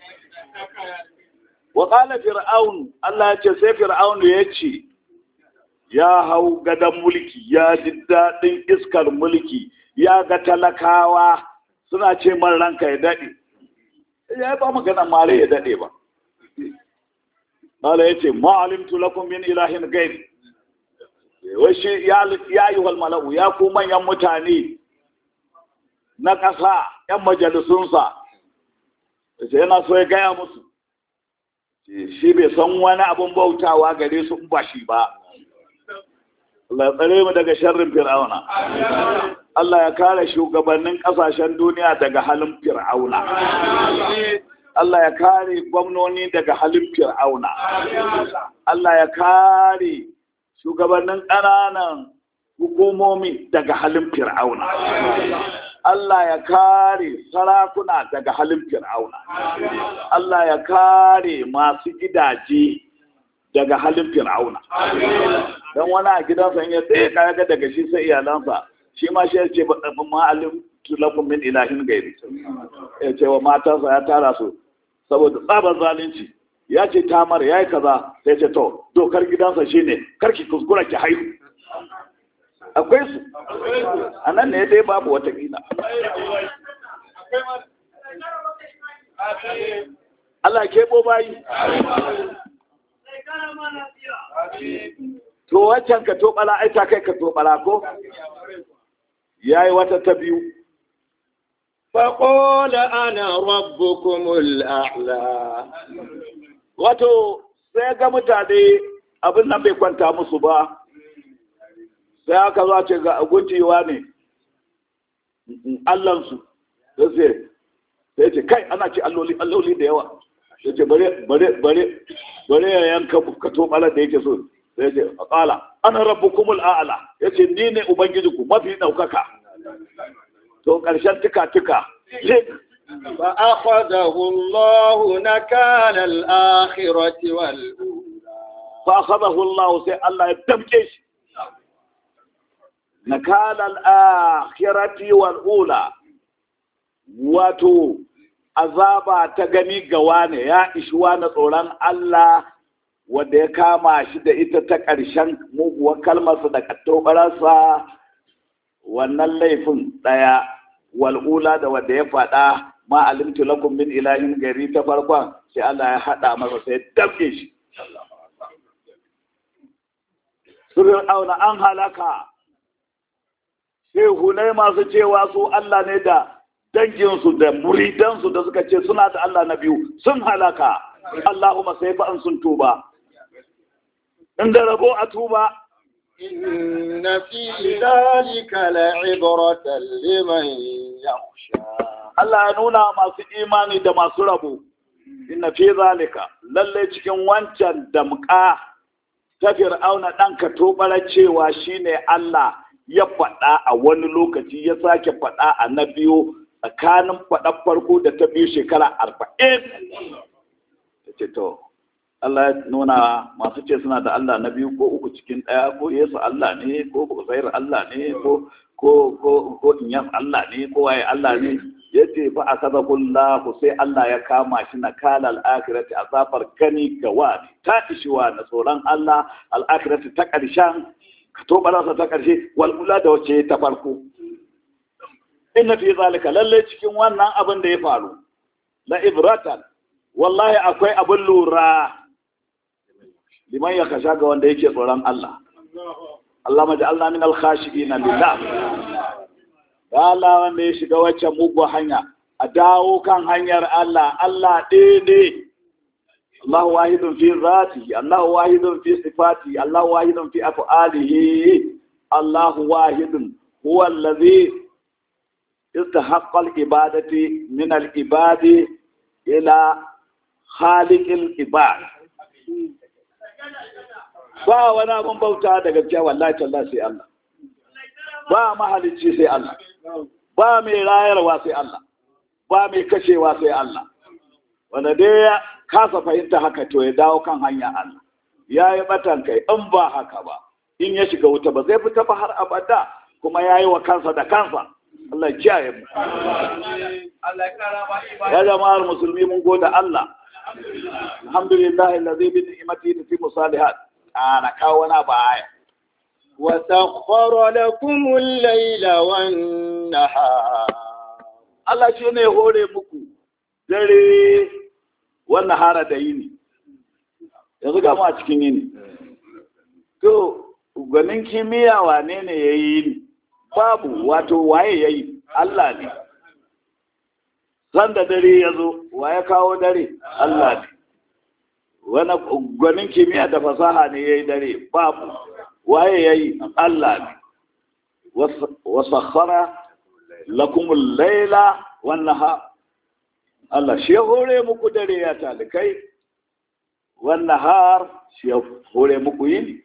wa qala fir'aun Allah ya ce sai fir'aun ya ce ya hau gadon mulki ya ji daɗin iskar mulki ya ga talakawa suna ce man ranka ya daɗe ya ba magana mare ya daɗe ba Allah ya ce ma'alimtu lakum min ilahin gairi wai shi ya yi wal mala'u ya ku manyan mutane na ƙasa ‘yan majalisunsa sai yana so ya gaya musu shi bai san wani abin bautawa gare su in ba shi ba Allah ya tsare mu daga sharrin fir'auna Allah ya kare shugabannin ƙasashen duniya daga halin fir'auna Allah ya kare gwamnoni daga halin fir'auna Allah ya kare shugabannin ƙananan hukumomi daga halin fir'auna Allah ya kare sarakuna daga halin fir'auna Allah ya kare masu gidaje daga halin fir'auna don wani a gidansa in ya tsaye kaya ga daga shi sai iyalansa shi ma shi ya ce ma'alim tulakun min ilahin gairi ya ce wa matansa ya tara su saboda tsabar zalunci ya ce tamar ya yi kaza sai ce to dokar gidansa shine karki kuskura ki haihu akwai su a nan ne dai babu wata gina Allah ya keɓo bayi to waccan ka toɓala ai ta kai ka toɓala ko yayi wata ta biyu فقال أنا ربكم الأعلى wato sai ga mutane abin nan bai kwanta musu ba sai aka zo ce ga guncewa ne allansu sai sai sai ce kai ana ce alloli alloli da yawa sai ce bare bare bare bare ya yanka ka to bala da yake so sai ce qala ana rabbukumul a'la yace ni ne ubangijinku mafi daukaka to karshen tuka tuka فأخذه الله نكال الآخرة والأولى فأخذه الله سي الله يتمكش نكال الآخرة والأولى wato azaba ta gani gawa ne ya ishuwa na tsoron Allah wanda ya kama shi da ita ta ƙarshen muguwar kalmarsa da kattobararsa wannan laifin ɗaya wal'ula da wanda ya faɗa ma alimtu lakum min ilahin gari ta farkon sai Allah ya haɗa masa sai dabke shi Surin auna an halaka shehunai masu cewa su Allah ne da danginsu da muridansu da suka ce suna da Allah na biyu sun halaka Allahumma sai fa an sun tuba inda rabo a tuba إن في ذلك لعبرة لمن يخشى Allah ya nuna masu imani da masu rabo inna fi zalika lalle cikin wancan damka ta fir'auna dan ka tobara cewa shine Allah ya faɗa a wani lokaci ya sake faɗa a na biyu tsakanin faɗar farko da ta biyu shekara arba'in ya ce to Allah ya nuna masu ce suna da Allah na biyu ko uku cikin ɗaya ko Yesu Allah ne ko Uzairu Allah ne ko ko ko ko Inyas Allah ne ko waye Allah ne yace fa akadakullahu sai Allah ya kama shi na kala al-akhirati azabar gani gawa ta ishiwa na tsoron Allah al-akhirati ta ƙarshen ka to barasa ta ƙarshe wal ula da wace ta farko inna fi zalika lalle cikin wannan abin da ya faru la ibratan wallahi akwai abin lura liman ya kasha ga wanda yake tsoron Allah Allah maji Allah min alkhashiina lillah da Allah wanda ya shiga wacce mugu hanya a dawo kan hanyar Allah Allah ɗaya Allah wahidun fi zati Allah wahidun fi sifati Allah wahidun fi af'alihi Allah wahidun huwa allazi istahaqqa al-ibadati min al-ibadi ila khaliqil ibad ba wani abin bauta da gaskiya wallahi talla sai Allah ba mahalicci sai Allah ba mai rayarwa sai Allah ba mai kashewa sai Allah wanda dai ya kasa fahimta haka to ya dawo kan hanya Allah ya yi batan kai in ba haka ba in ya shiga wuta ba zai fita ba har abada kuma ya yi wa kansa da kansa Allah ya kiyaye mu ya jama'ar musulmi mun goda Allah alhamdulillah allazi bi ni'matihi tutimmu salihat ana kawo wani baya وسخر لكم الليل والنهار Allah shi ne hore muku dare wannan hara da yini yanzu ga mu a cikin yini to gwanin kimiyya wane ne ya yi yini babu wato waye ya yi Allah ne sanda dare ya zo waye kawo dare Allah ne wani gwanin kimiyya da fasaha ne ya yi dare babu waye ya yi Allah ne wasakhara lakumul laila wan nahar Allah shi ya hore muku dare ya talikai wan nahar shi ya hore muku yini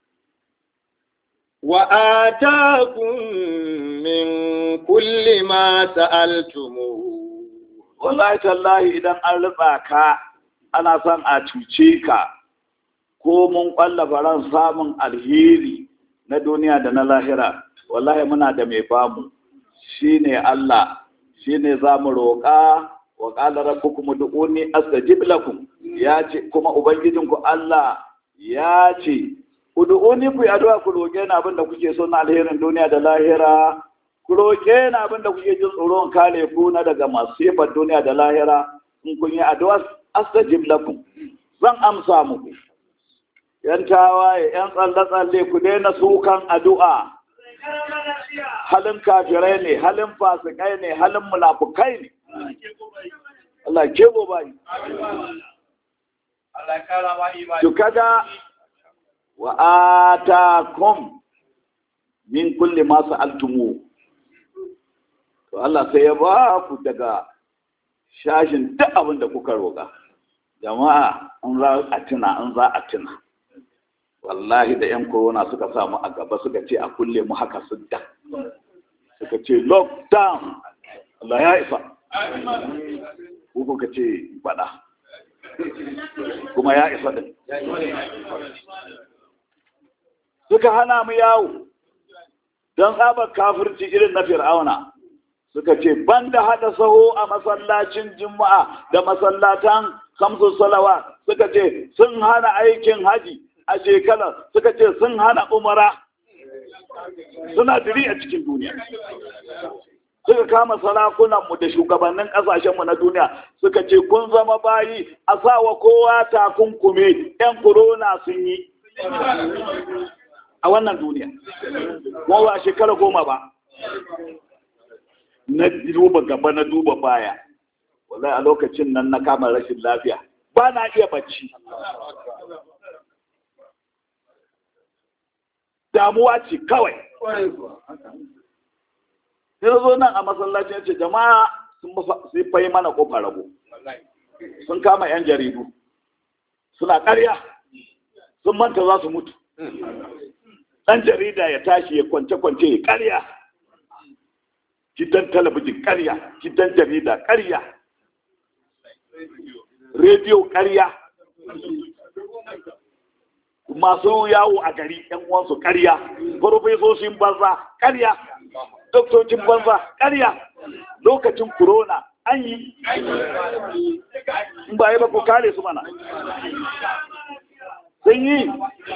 وآتاكم من كل ما سألتموه wallahi tallahi idan an riba ka ana son a cuce ka ko mun ƙwallafa ran samun alheri na duniya da na lahira wallahi muna da mai bamu shine Allah shine za mu roƙa wa ƙala rabbukum ud'uni astajib lakum ya ce kuma ubangijinku Allah ya ce ud'uni ku yi addu'a ku roƙe ni abin da kuke so na alherin duniya da lahira ku roƙe ni abin da kuke jin tsoron kare ku na daga masifar duniya da lahira in kun yi addu'a astajib lakum zan amsa muku yan tawaye yan tsalle-tsalle ku daina sukan addu'a halin kafirai ne halin fasikai ne halin munafukai ne Allah ke bo bai to kaga wa atakum min kulli ma sa'altumu to Allah sai ya ba ku daga shashin duk abin da kuka roƙa jama'a an za a tuna an za a tuna wallahi da yan corona suka samu a gaba suka ce a kulle mu haka sudda suka ce lockdown Allah ya isa ko kuka ce bada kuma ya isa din suka hana mu yawo don tsabar kafirci irin na fir'auna suka ce banda hada saho a masallacin juma'a da masallatan kamsu salawa suka ce sun hana aikin haji a shekara suka ce sun hana umara suna diri a cikin duniya suka kama sarakunanmu da shugabannin ƙasashenmu na duniya suka ce kun zama bayi a sawa kowa takunkumi 'yan korona sun yi a wannan duniya kuma ba shekara goma ba na duba gaba na duba baya wallahi a lokacin nan na kama rashin lafiya ba na iya bacci damuwa ce kawai sai zo nan a masallacin ce jama'a sun fai mana kofar rago sun kama 'yan jaridu suna ƙarya sun manta za su mutu ɗan jarida ya tashi ya kwance-kwance ya ƙarya gidan talabijin ƙarya gidan jarida ƙarya rediyo ƙarya masu yawo a gari yan uwansu ƙarya farfesoshin banza ƙarya doktocin banza ƙarya lokacin corona an yi in ba yi ba ku kare su mana sun yi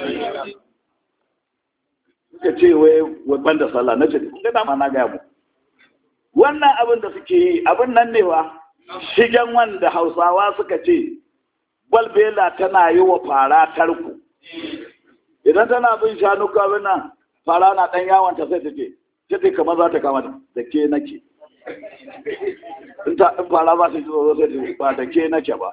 suka ce wai ban da sallah na ce kun ga dama na gaya mu wannan abin da suke yi abin nan ne wa shigen wanda hausawa suka ce balbela tana yi wa fara tarko idan tana bin shanu kawai nan fara na ɗan yawon ta sai ta ce sai ta kamar za ta kama da ke nake in fara za ta ji tsoro sai ta ba da ke nake ba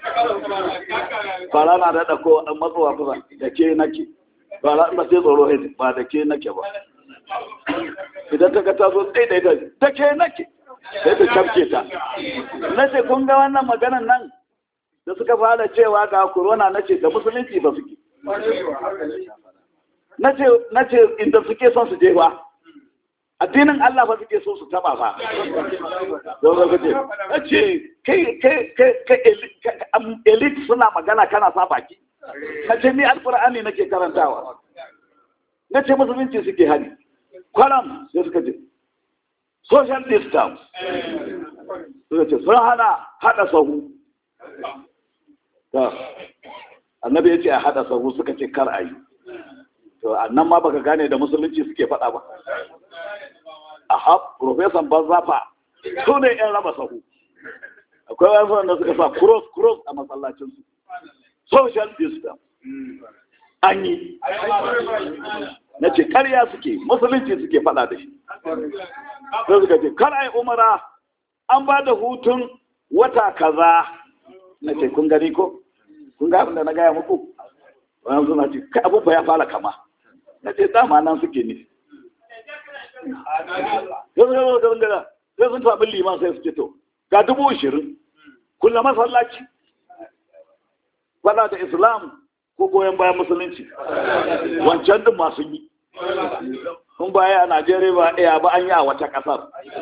fara na da ɗako an matsowa kusa da ke nake fara ba sai tsoro sai ba da ke nake ba idan ta ga ta zo tsaye da ita da ke nake sai ta cafke ta na ce kun ga wannan maganan nan da suka fara cewa ga corona na ce da musulunci ba suke na ce inda suke son su je ba addinin Allah ba suke so su taba ba don zaka ce na ce kai kai kai elite suna magana kana sa baki na ce ni alkur'ani nake karantawa na ce musulunci suke hani kwaram sai suka ce social distance suka ce sun hana hada sahu annabi ya ce a hada sahu suka ce kar a yi to annan ma baka gane da musulunci suke faɗa ba aha profesan banzafa su ne yan raba sahu akwai wani wanda suka sa cross cross a masallacin su social distance an yi na ce karya suke musulunci suke faɗa da shi sai suka ce kar a yi umara an ba da hutun wata kaza na ce kun gani ko kun ga da na gaya muku wani suna ce kai abubuwa ya fara kama na ce dama nan suke ne sai sun taɓi liman sai su ce to ga dubu ashirin kulla masallaci fada da islam ko goyon bayan musulunci wancan din masu yi kun baya a najeriya ba iya ba an yi a wata ƙasar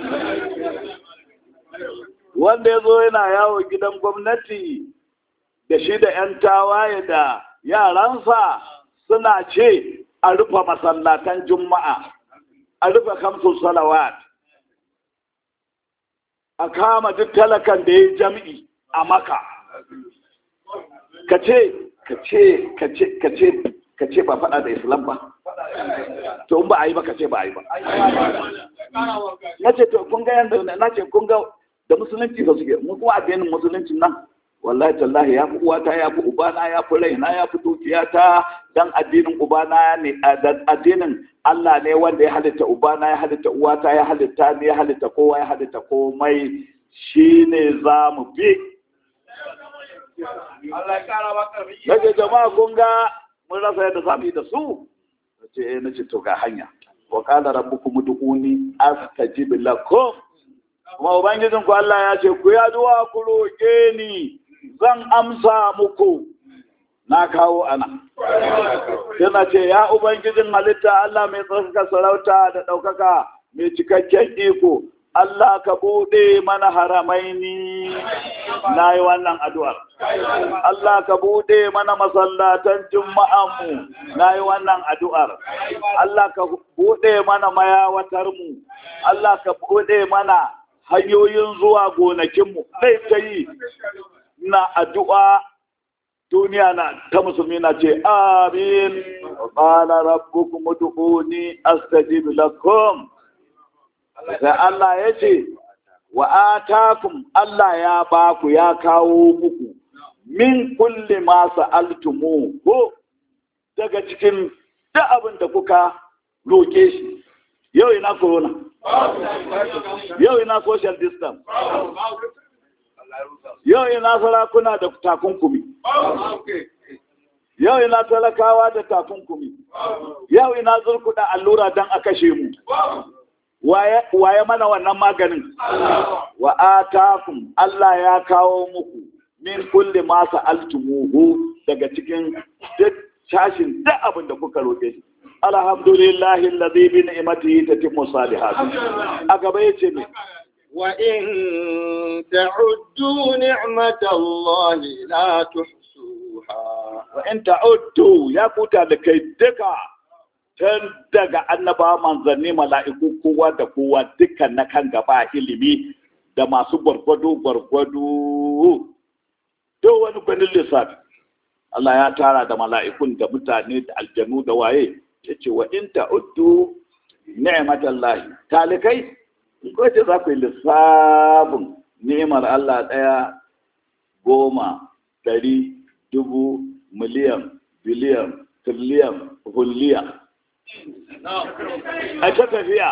wanda ya zo yana yawo gidan gwamnati da shi da 'yan tawaye da yaransa suna ce a rufe masallatan juma'a a rufe kamsun salawat a kama duk talakan da ya jam'i a maka ka ce ka ce ka ce ka ce ka ce ba faɗa da islam ba to in ba a yi ba ka ce ba a yi ba na ce to kun ga yadda na ce kun ga da musulunci ba suke mu kuma addinin musulunci nan wallahi tallahi ya fi uwata ya fi ubana ya fi raina ya fi dukiyata dan addinin ubana ne addinin Allah ne wanda ya halitta ubana ya halitta uwata ya halitta ne ya halitta kowa ya halitta komai shine za mu bi Nake jama'a kun ga mun rasa yadda za mu yi da su nace eh nace to ga hanya wa qala rabbukum ud'uni astajib lakum kuma ubangijin ku Allah ya ce ku ya duwa ku roke ni zan amsa muku na kawo ana yana ce ya ubangijin halitta Allah mai tsarkaka sarauta da ɗaukaka mai cikakken iko Allah ka buɗe mana haramaini na yi wannan addu'ar. Allah ka buɗe mana masallatan juma'anmu na yi wannan addu'ar. Allah ka buɗe mana mayawatarmu. Allah ka buɗe mana hanyoyin zuwa gonakinmu. Zai ta yi na addu'a duniya na ta musulmi na ce, Amin, ƙala rabbukum ud'uni astajib lakum. sai Allah ya ce wa atakum Allah ya ba ku ya kawo muku min kulli ma sa'altumu ko daga cikin duk abin da kuka roke shi yau ina corona yau ina social distance yau ina sarakuna da takunkumi yau ina talakawa da takunkumi yau ina zurkuda allura don a kashe mu waye mana wannan maganin wa atakum Allah ya kawo muku min kulli ma sa'altumuhu daga cikin duk shashin duk abin da kuka roke shi alhamdulillahi alladhi bi ni'matihi tatimmu salihat a gaba yace me wa in ta'uddu ni'matallahi la tuhsuha wa in ta'uddu ya kuta da kai duka tun daga annaba manzanni mala'iku kowa da kowa dukkan na kan gaba ilimi da masu gwargwado gwargwado to wani gwanin lissafi Allah ya tara da mala'ikun da mutane da aljanu da waye ya ce wa in ta'uddu ni'matallahi talikai in ko ce za ku yi lissafin ni'imar Allah ɗaya goma ɗari dubu miliyan biliyan tiriliyan hulliya a ta tafiya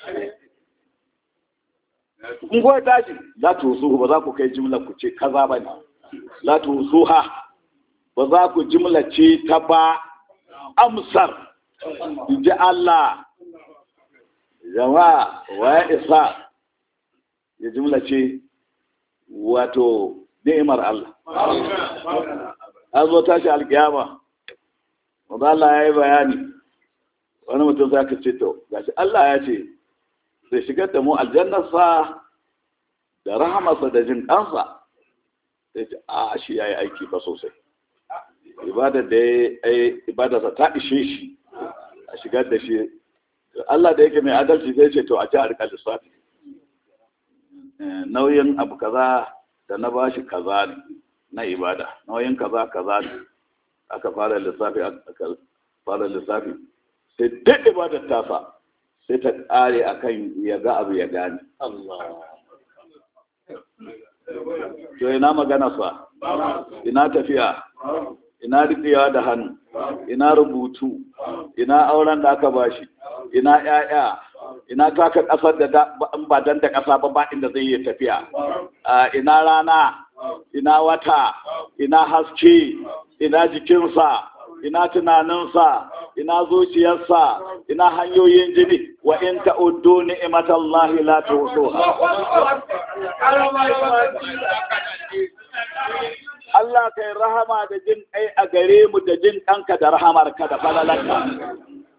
in kuwa tashi la tusu ba za ku kai jimla ku ce kaza ba ne la tusu ha ba za ku jimla ce ta ba amsar ji Allah jama'a wa ya isa ya jimla ce wato ni'imar Allah an zo tashi alkiyama wanda Allah ya yi bayani wani mutum za ka ce to gashi Allah ya ce zai shigar da mu aljannarsa da rahamarsa da jin ɗansa sai ce a shi ya yi aiki ba sosai ibadar da ya yi ibadarsa ta ishe shi a shigar da shi Allah da yake mai adalci zai ce to a ci a rika lissafi nauyin abu kaza da na bashi kaza ne na ibada nauyin kaza kaza ne aka fara lissafi aka fara lissafi sai duk ibadar tasa sai ta ƙare a kan ya ga abu ya gane. To ina magana sa, ina tafiya, ina riƙewa da hannu, ina rubutu, ina auren da aka bashi, ina ‘ya'ya, ina taka ƙasar da ba dan da ƙasa ba ba inda zai yi tafiya, ina rana, ina wata, ina haske, ina jikinsa, ina tunaninsa, ina zuciyarsa, ina hanyoyin jini, wa in ta'uddu ni'matallahi la tuhsuha. Allah kai rahama da jin kai a gare mu da jin ɗanka da rahamarka da falalanka.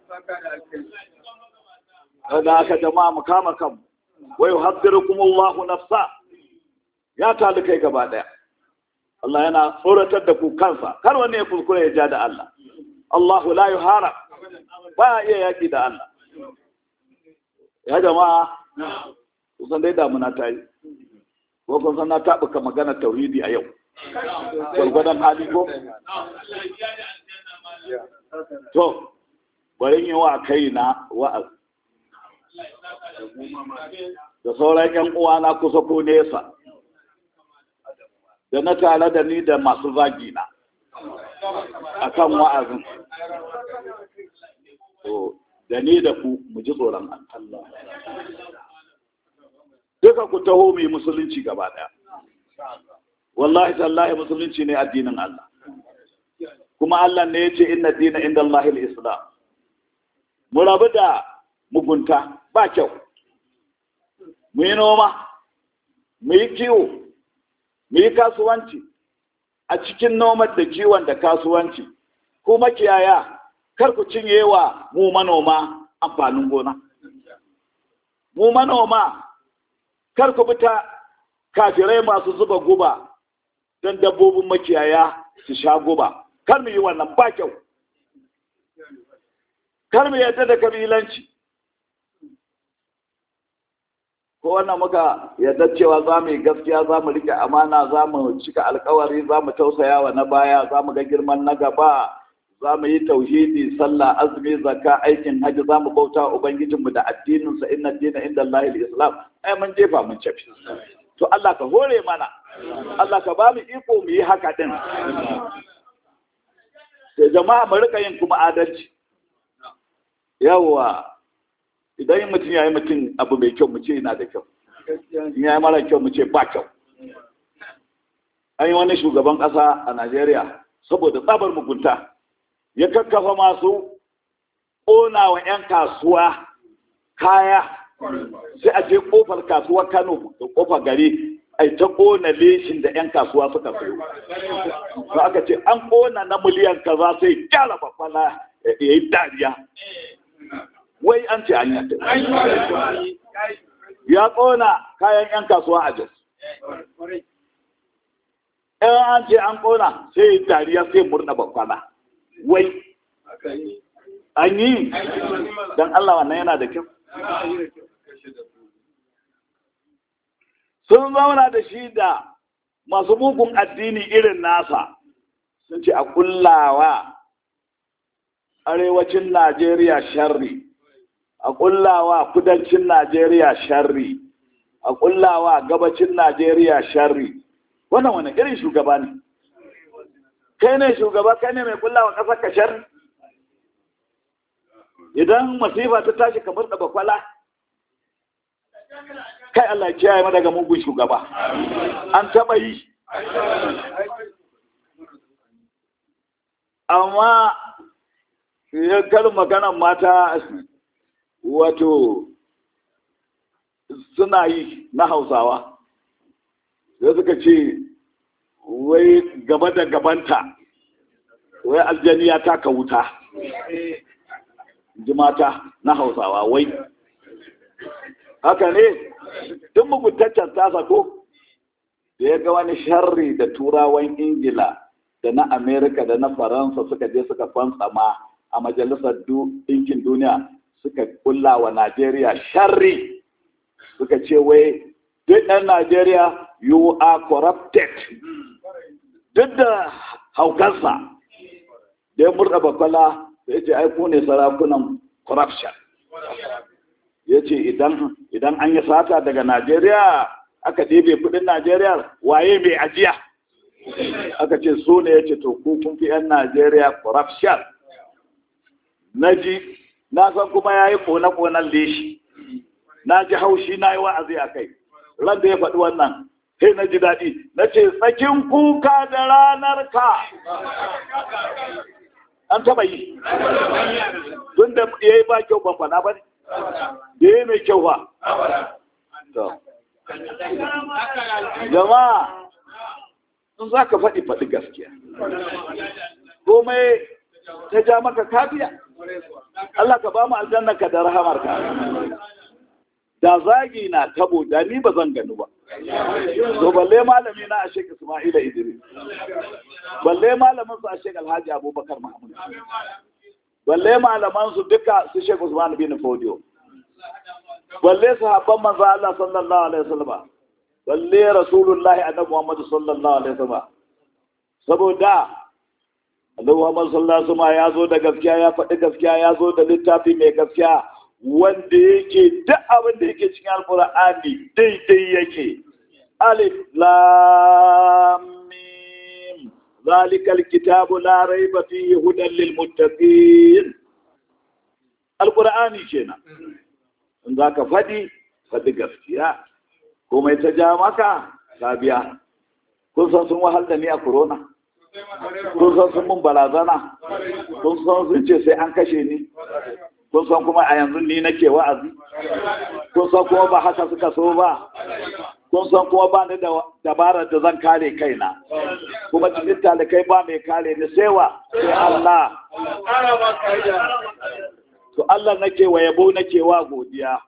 Da aka jama'a mu kama kan, wai haddirukum Allahu nafsa ya tali kai gaba ɗaya. Allah yana tsoratar da ku kansa, kar wani ya kuskure ya ja da Allah. Allahu la yuhara ba iya yaki da Allah. Ya jama'a, kusan dai damuna ta yi, ko kun san na taɓuka magana tauhidi a yau. Gwargwadon hali ko? To, bari yi wa kai na wa'az. da sauran yan uwana kusa ko nesa da na tare da ni da masu zagi na akan wa'azin to da ni da ku mu ji tsoron Allah duka ku taho mu yi musulunci gaba daya wallahi tallahi musulunci ne addinin Allah kuma Allah ne ya ce inna dina inda Allahil Islam mu rabu da mugunta ba kyau mu yi noma mu yi kiwo mu yi kasuwanci a cikin noman da kiwon da kasuwanci ko makiyaya kar ku cinye wa mu manoma amfanin gona mu manoma kar ku bita kafirai masu zuba guba don dabbobin makiyaya su sha guba kar mu yi wannan ba kyau kar mu yadda da kabilanci ko wannan muka yadda cewa za mu yi gaskiya za mu rike amana za mu cika alkawari za mu tausaya wa na baya za mu ga girman na gaba za mu yi tauhidi sallah azumi zakka aikin hajji za mu bauta ubangijinmu da addininsa inna dina inda Allahil islam ai mun jefa mun cafi to Allah ka hore mana Allah ka ba mu iko mu yi haka din sai jama'a mu rika yin kuma adalci yawa idan mutum ya yi mutum abu mai kyau mu ce yana da kyau in ya yi mara kyau mu ce ba kyau an yi wani shugaban ƙasa a najeriya saboda tsabar mugunta ya kakkafa masu ƙona wa 'yan kasuwa kaya sai a je ƙofar kasuwar kano da ƙofar gari a ta ƙona leshin da 'yan kasuwa suka sayo ba aka ce an ƙona na miliyan kaza sai gyara babbala ya yi dariya wai an ce an yadda ya ƙona kayan 'yan kasuwa a jos ɗan an ce an ƙona sai dariya sai murna babbala wai an yi don Allah wannan yana da kyau sun zauna da shi da masu mugun addini irin nasa sun ce a kullawa arewacin Najeriya sharri a kullawa kudancin Najeriya sharri a kullawa gabacin Najeriya sharri wannan wani irin shugaba ne kai ne shugaba kai ne mai kullawa ƙasar ka sharri idan masifa ta tashi kamar da bakwala kai Allah kiyaye mu daga mugun shugaba an taba yi amma ya kar maganan mata wato suna yi na hausawa sai suka ce wai gaba da gabanta wai aljaniya ta ka wuta ji mata na hausawa wai haka ne tun muguntaccen tasa ko da ya ga wani sharri da turawan ingila da na amerika da na faransa suka je suka fantsama a majalisar ɗinkin duniya suka kulla wa najeriya sharri suka ce wai duk ɗan najeriya you are corrupted duk da haukarsa da ya murɗa bakwala ya ce ai ku ne sarakunan corruption ya ce idan an yi sata daga najeriya aka ɗebe kudin najeriya waye mai ajiya aka ce so ne ya ce to ku kun fi 'yan najeriya corruption na ji na san kuma ya yi kone-konen leshi na ji haushi na yi wa'azi a kai ran da ya faɗi wannan sai na ji daɗi na ce tsakin kuka da ranar ka an taɓa yi tun da ya yi ba kyau ban faɗa ba ne da ya mai kyau ba jama'a in za ka faɗi faɗi gaskiya komai ta ja maka kafiya Allah ka ba mu aljanna ka da rahamar ka da zagi na tabo da ni ba zan gani ba to balle malami na a shek Isma'ila Idris balle malamin su a shek Alhaji Abubakar Mahmud balle malaman su duka su shek Usman bin Fodio balle sahabban manzo Allah sallallahu alaihi wasallam balle rasulullahi annabi Muhammad sallallahu alaihi wasallam saboda annabi Muhammad sallallahu alaihi wasallam ya zo da gaskiya ya faɗi gaskiya ya zo da littafi mai gaskiya wanda yake duk abin da yake cikin alkur'ani daidai yake alif lam mim zalikal kitabu la raiba fihi hudan lil muttaqin alkur'ani kenan in zaka fadi fadi gaskiya komai ta ja maka ka biya kun san sun wahal da ni a corona kun san sun mun barazana kun san sun ce sai an kashe ni kun san kuma a yanzu ni nake wa'azi kun san kuma ba haka suka so ba kun san kuma ba ni da dabarar da zan kare kaina kuma cikin talikai ba mai kare ni sai wa sai Allah to Allah nake wa yabo nake wa godiya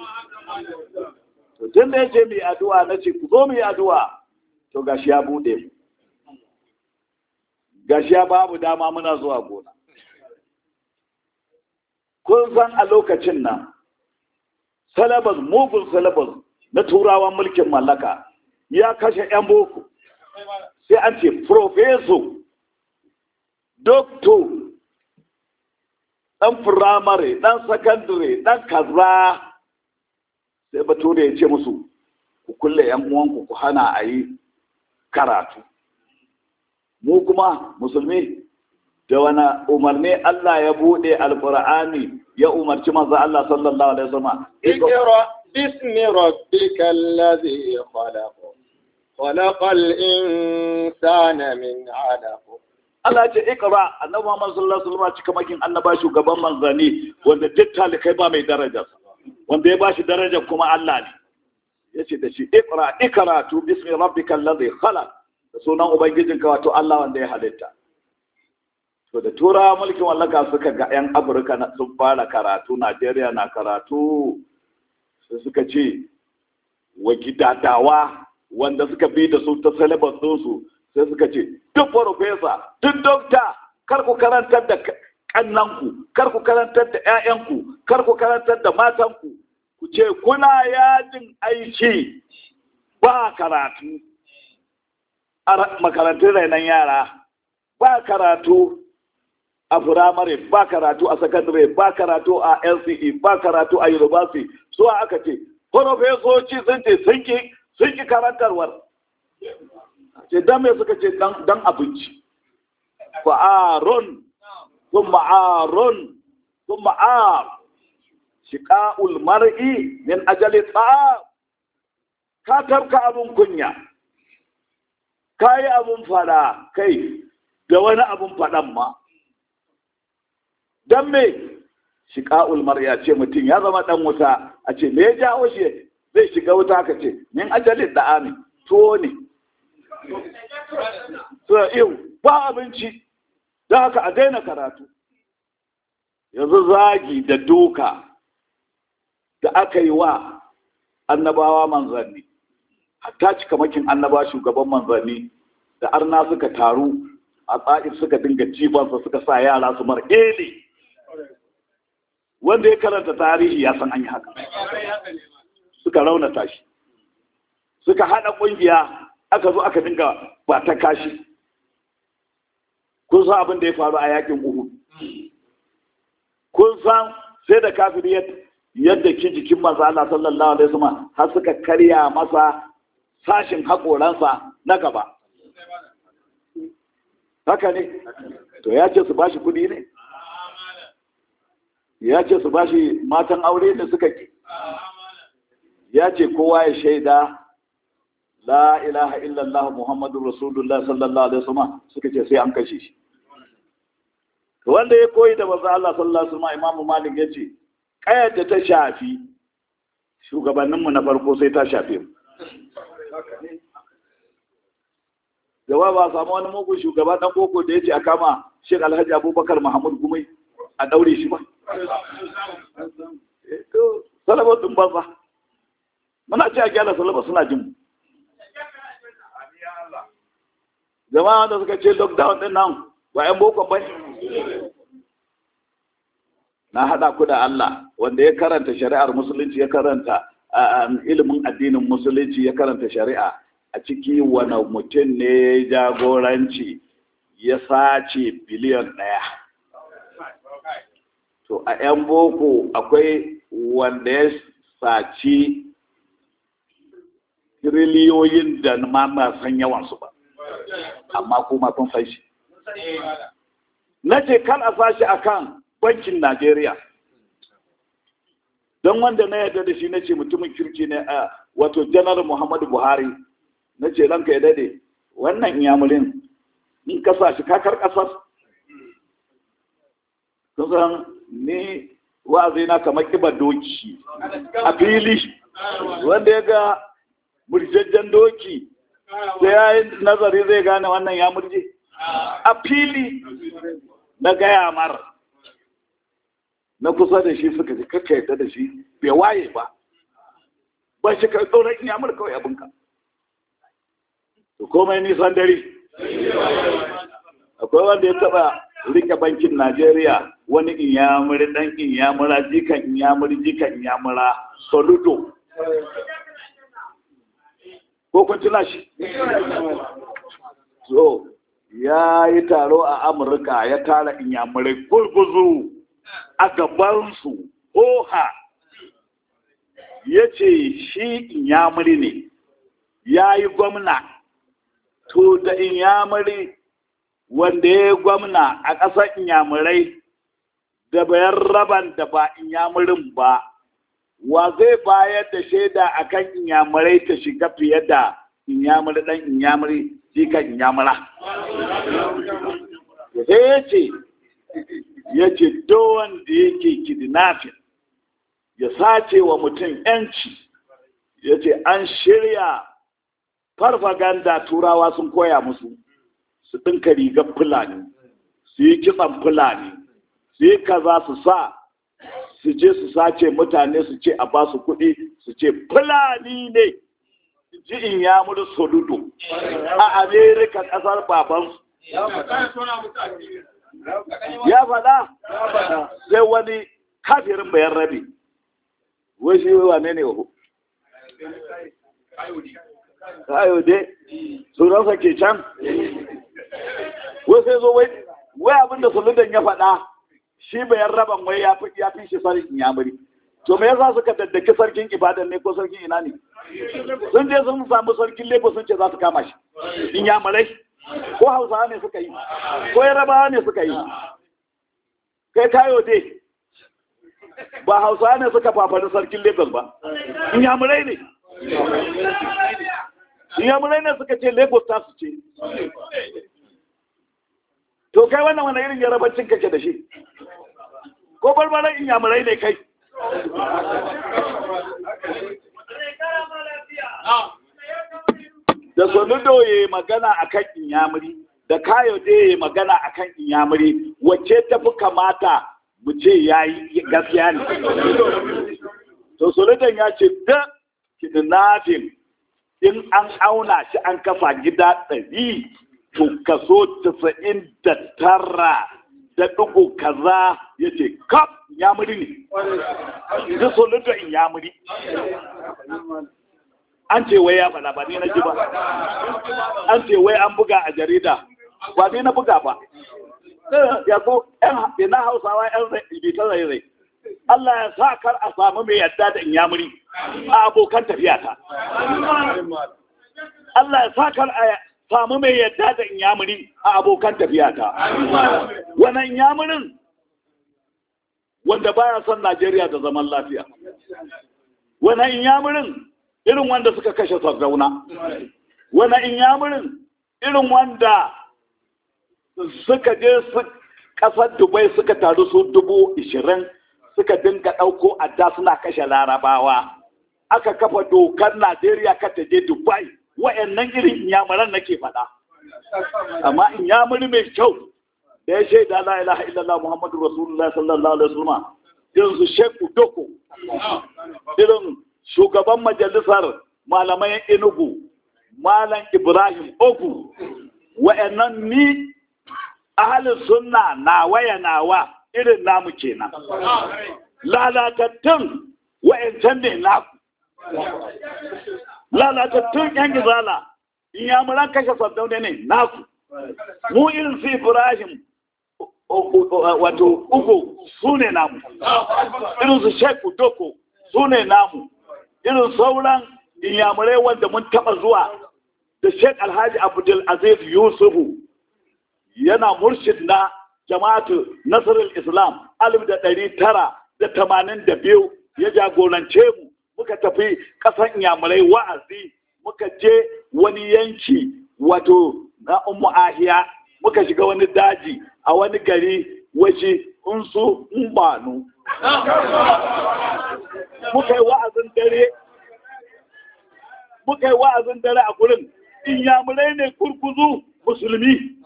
to tun da yace mai addu'a nace ku zo mu yi addu'a to gashi ya bude mu gashi ya babu dama muna zuwa gona kun san a lokacin nan salabas mugun salabas na turawan mulkin mallaka ya kashe 'yan boko sai an ce profeso dokto ɗan firamare ɗan sakandare ɗan kaza sai bature ya ce musu ku kulle 'yan uwanku ku hana a yi karatu mu kuma musulmi da wani umarni Allah ya bude alkur'ani ya umarci manzo Allah sallallahu alaihi wasallam اقرأ باسم ربك الذي خلق خلق الإنسان من علق Allah ya ce ikra annabi Muhammad sallallahu alaihi wasallam cika makin annaba shugaban manzani wanda duk talikai ba mai daraja wanda ya bashi daraja kuma Allah ne yace da shi ikra ikratu bismi rabbikal ladhi khalaq da sunan ubangijinka wato Allah wanda ya halitta to da turawa mulkin wallaka suka ga 'yan afirka sun fara karatu najeriya na karatu sai suka ce wa gidadawa wanda suka bi da su ta syllabus su sai suka ce duk farfesa duk dokta kar ku karantar da kannanku kar ku karantar da 'ya'yanku kar ku karantar da matanku ku ce kuna yajin aiki ba karatu a makarantun rainon yara ba karatu a firamare ba karatu a sakandare ba karatu a lce ba karatu a university zuwa aka ce farfesoci sun ce sun ki karantarwar ce dan me suka ce dan abinci fa'aron sun ma'aron sun ma'ar shiƙa'ul mar'i min ajali tsa'a ka tarka abin kunya ka yi abin fada kai da wani abin fadan ma don me shiƙa'ul mar'a ce mutum ya zama ɗan wuta a ce me ya jawo shi zai shiga wuta ka ce min ajalin da amin tuwo ne so yau ba abinci don haka a daina karatu yanzu zagi da duka da aka yi wa annabawa manzanni hatta cika makin annaba shugaban manzanni da arna suka taru a tsa'ir suka dinga jifansa suka sa yara su mar ele wanda ya karanta tarihi ya san an yi haka suka raunata shi suka haɗa ƙungiya aka zo aka dinga ba ta kashi kun san abin da ya faru a yakin uhu kun san sai da kafiri yadda ki jikin manzo Allah sallallahu alaihi wasallam har suka karya masa sashin haƙoransa na gaba haka ne to ya ce su bashi kuɗi ne ya ce su bashi matan aure da suka ki ya ce kowa ya shaida la ilaha illallah muhammadun rasulullah sallallahu alaihi wasallam suka ce sai an kashe shi wanda ya koyi da manzo Allah sallallahu alaihi wasallam imamu malik ya ce kayar da ta shafi shugabanninmu na farko sai ta shafe mu gaba ba samu wani mugun shugaba dan boko da ya ce a kama Sheikh Alhaji Abubakar Muhammad Gumai a daure shi ba to salabar din banza muna ce a gyara salabar suna jin jama'a da suka ce lockdown din nan ba yan boko ba na hada ku da Allah wanda ya karanta shari'ar musulunci ya karanta ilimin addinin musulunci ya karanta shari'a a ciki wani mutum ne jagoranci ya sace biliyan ɗaya to a 'yan boko akwai wanda ya saci tiriliyoyin da ma ba san yawansu ba amma kuma kun san shi na ce kan a sashi akan bankin najeriya don wanda na yarda da shi na ce mutumin kirki ne a wato janar muhammadu buhari na ce ranka ya dade wannan iyamurin in ka sa shi kakar kasar kusan ni wa'azi na kamar kiba doki a fili wanda ya ga murjajjen doki sai ya yi nazari zai gane wannan ya murje a fili na gaya mar na kusa da shi suka ji kakka yadda da shi bai waye ba ba shi ka tsoron iyamur kawai abinka to komai nisan dare akwai wanda ya taba rike bankin najeriya wani inyamuri dan inyamura jikan inyamuri jikan inyamura soludo ko kun tuna shi so ya yi taro a amurka ya tara inyamurai gurguzu a gabansu oha ya ce shi inyamuri ne ya yi gwamna to da inyamuri wanda ya yi gwamna a ƙasar inyamurai da bayan raban da ba inyamurin ba wa zai bayar da shaida a kan inyamurai ta shiga fiye da inyamuri ɗan inyamuri jikan inyamura sai ya ce ya ce wanda yake kidnapping ya sace wa mutum yanci ya ce an shirya farfaganda turawa sun koya musu su ɗinka rigar fulani su yi kitsan fulani su yi kaza su sa su je su sace mutane su ce a ba su kuɗi su ce fulani ne ji in ya mudu soludo a amerika ƙasar babansu ya faɗa sai wani kafirin bayan rabi wai shi wane ne wahu kayo dai sunansa ke can wai sai zo wai wai abinda suludan ya faɗa shi bayan raban wai ya fi shi sarkin yamuri to me yasa suka daddaki sarkin ibadan ne ko sarkin ina ne sun je sun samu sarkin lagos sun ce za su kama shi in yamurai ko hausawa ne suka yi ko yarabawa ne suka yi kai kayo dai ba hausawa ne suka fafani sarkin lagos ba in yamurai ne in yamurai ne suka ce lagos ta su ce to kai wannan wani irin yarabancin kake da shi ko barbaran in yamurai ne kai da soludo ya magana akan inyamuri da kayo da ya magana akan inyamuri wacce ta fi kamata mu ce ya yi gaskiya ne to soludon ya ce da kidnapping in an auna shi an kafa gida ɗari to kaso tasa'in da tara da ɗigo kaza ya ce kaf inyamuri ne da soludon inyamuri an ce wai ya faɗa ba ni na ji ba an ce wai an buga a jarida ba ni na buga ba ya ko yan na hausawa yan bita rai rai Allah ya sa kar a samu mai yadda da inyamuri a abokan tafiya ta Allah ya sa kar a samu mai yadda da inyamuri a abokan tafiya ta wannan inyamurin wanda baya son Najeriya da zaman lafiya wannan inyamurin irin wanda suka kashe sardauna wani inyamurin irin wanda suka je kasar dubai suka taru su dubu ishirin suka dinga ɗauko adda suna kashe larabawa aka kafa dokar najeriya ka ta je dubai wa'annan irin inyamuran nake faɗa amma inyamuri mai kyau da ya shaida la ilaha illallah muhammadu rasulullah sallallahu alaihi wasallam irin su sheku doko irin shugaban majalisar malaman enugu malam ibrahim ogu wa'annan ni ahalin sunna na waya nawa irin namu kenan lalatattun wa'ancan ne naku lalatattun yan gizala in yamuran kashe sardaune ne naku mu irin su ibrahim wato ugo su ne namu irin su sheik udoko su ne namu irin sauran inyamurai wanda mun taba zuwa da sheik alhaji abdul aziz yusufu yana murshid na jama'atu nasarar islam alif da ɗari tara da tamanin da biyu ya jagorance mu muka tafi ƙasan inyamurai wa'azi muka je wani yanki wato na ummu ahiya muka shiga wani daji a wani gari waje unsu mbanu muka yi wa'azin dare muka yi wa'azin dare a gurin inyamurai ne kurkuzu musulmi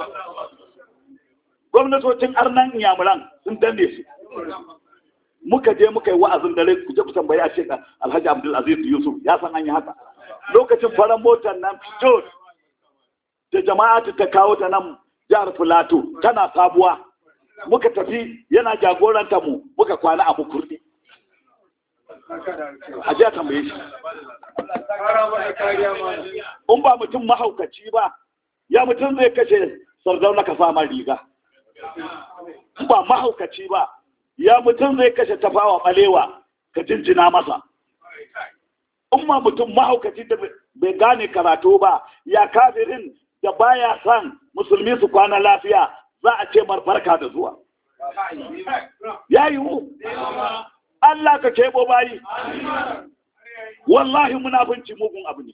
gwamnatocin arnan inyamuran sun danne su muka je muka yi wa'azin dare ku je ku tambayi a shekar alhaji abdulaziz yusuf ya san an yi haka lokacin farar motar nan fito da jama'atu ta kawo ta nan jihar filato tana sabuwa muka tafi yana jagoranta mu muka kwana a mukurdi a jiya tambaye shi in ba mutum mahaukaci ba ya mutum zai kashe sardauna ka sama riga in ba mahaukaci ba ya mutum zai kashe tafawa balewa ka jinjina masa in ma mutum mahaukaci da bai gane karatu ba ya kafirin da baya son musulmi su kwana lafiya za a ce barka da zuwa ya yiwu Allah ka kebo bayi wallahi munafunci mugun abu ne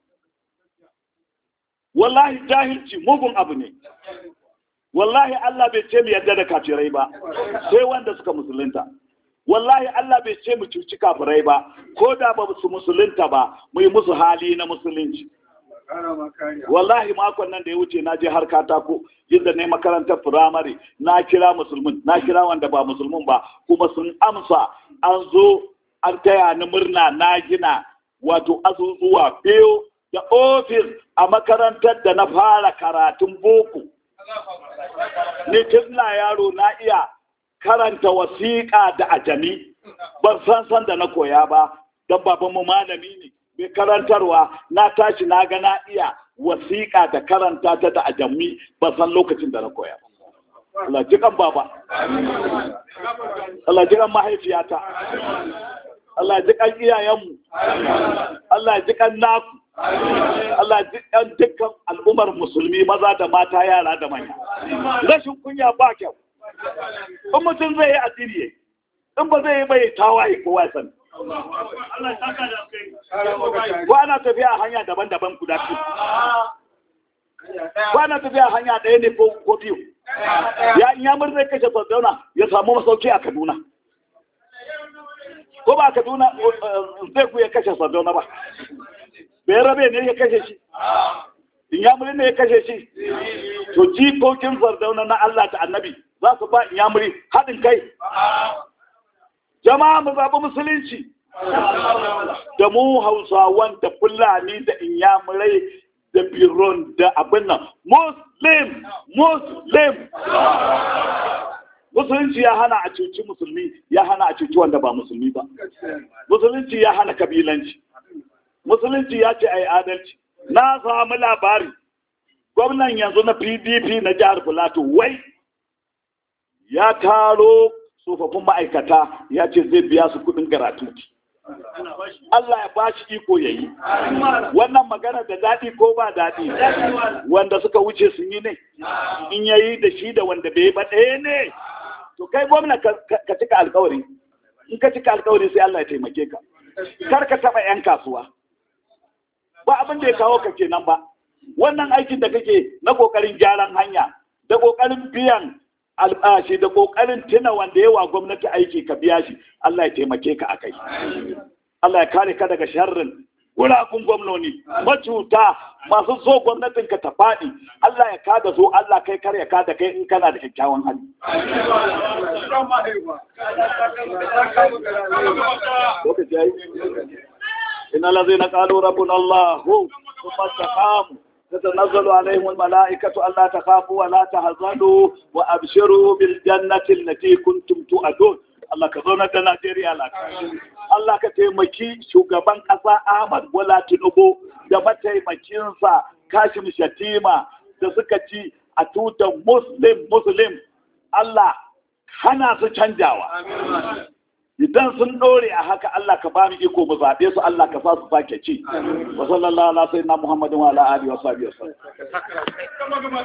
wallahi jahilci mugun abu ne wallahi Allah bai ce mu yadda da kafirai ba sai wanda suka musulunta wallahi Allah bai ce mu cuci kafirai ba ko da ba su musulunta ba mu yi musu hali na musulunci wallahi makon nan da ya wuce na je har katako inda na makarantar firamare na kira musulmin na kira wanda ba musulmin ba kuma sun amsa an zo an taya ni murna na gina wato azuzuwa biyu da ofis a makarantar da na fara karatun boko ni tun na yaro na iya karanta wasiƙa da ajami ban san san da na koya ba don babanmu malami ne mai karantarwa na tashi na ga na iya wasiƙa da karanta ta da ajami ban san lokacin da na koya Allah jikan baba Allah jikan mahaifiyata Allah jikan iyayenmu Allah jikan naku Allah jikan dukkan al'ummar musulmi maza da mata yara da manya rashin kunya ba kyau in mutum zai yi addini in ba zai yi bai tawaye kowa sani ko ana tafiya hanya daban-daban guda biyu ko ana tafiya hanya ɗaya ne ko biyu ya in ya murna kashe sardauna ya samu masauki a kaduna ko ba kaduna zai ku ya kashe sardauna ba bai rabe ne ya kashe shi in ya ne ya kashe shi to jikokin sardauna na Allah da annabi za su ba in ya haɗin kai jama'a mu zaɓi musulunci da mu hausawan da fulani da inyamurai da biron da abin nan muslim muslim musulunci ya hana a cuci musulmi ya hana a cuci wanda ba musulmi ba musulunci ya hana kabilanci musulunci ya ce a yi adalci na samu labari gwamnan yanzu na pdp na jihar filato wai ya taro tsofaffin ma'aikata ya ce zai biya su kudin garatuti Allah ya ba shi iko ya yi wannan magana da daɗi ko ba daɗi wanda suka wuce sun yi ne in ya yi da shi da wanda bai ba ɗaya ne to kai gwamna ka cika alkawari in ka cika alkawari sai Allah ya taimake ka kar ka taɓa 'yan kasuwa ba abin da ya kawo ka kenan ba wannan aikin da kake na ƙoƙarin gyaran hanya da ƙoƙarin biyan albashi da kokarin tuna wanda yawa gwamnati aiki ka biya shi Allah ya taimake ka akai Allah ya kare ka daga sharrin gurafin gwamnoni macuta masu so gwamnatin ka ta faɗi Allah ya kada so Allah kai kar ya kada kai in kana da kyakkyawan hali إن الذين قالوا ربنا الله ثم استقاموا تتنزل عليهم الملائكة ألا تخافوا ولا تحزنوا وأبشروا بالجنة التي كنتم تؤدون Allah ka zauna da Najeriya lafiya. Allah ka taimaki shugaban ƙasa Ahmad Bola Tinubu da mataimakinsa Kashim Shatima da suka ci a tutar Muslim Muslim Allah hana su canjawa idan sun ɗore a haka Allah ka ba mu iko mu zaɓe su Allah ka sa su sake ci wa sallallahu ala sayyidina muhammadin wa ala alihi wa sahbihi wa sallam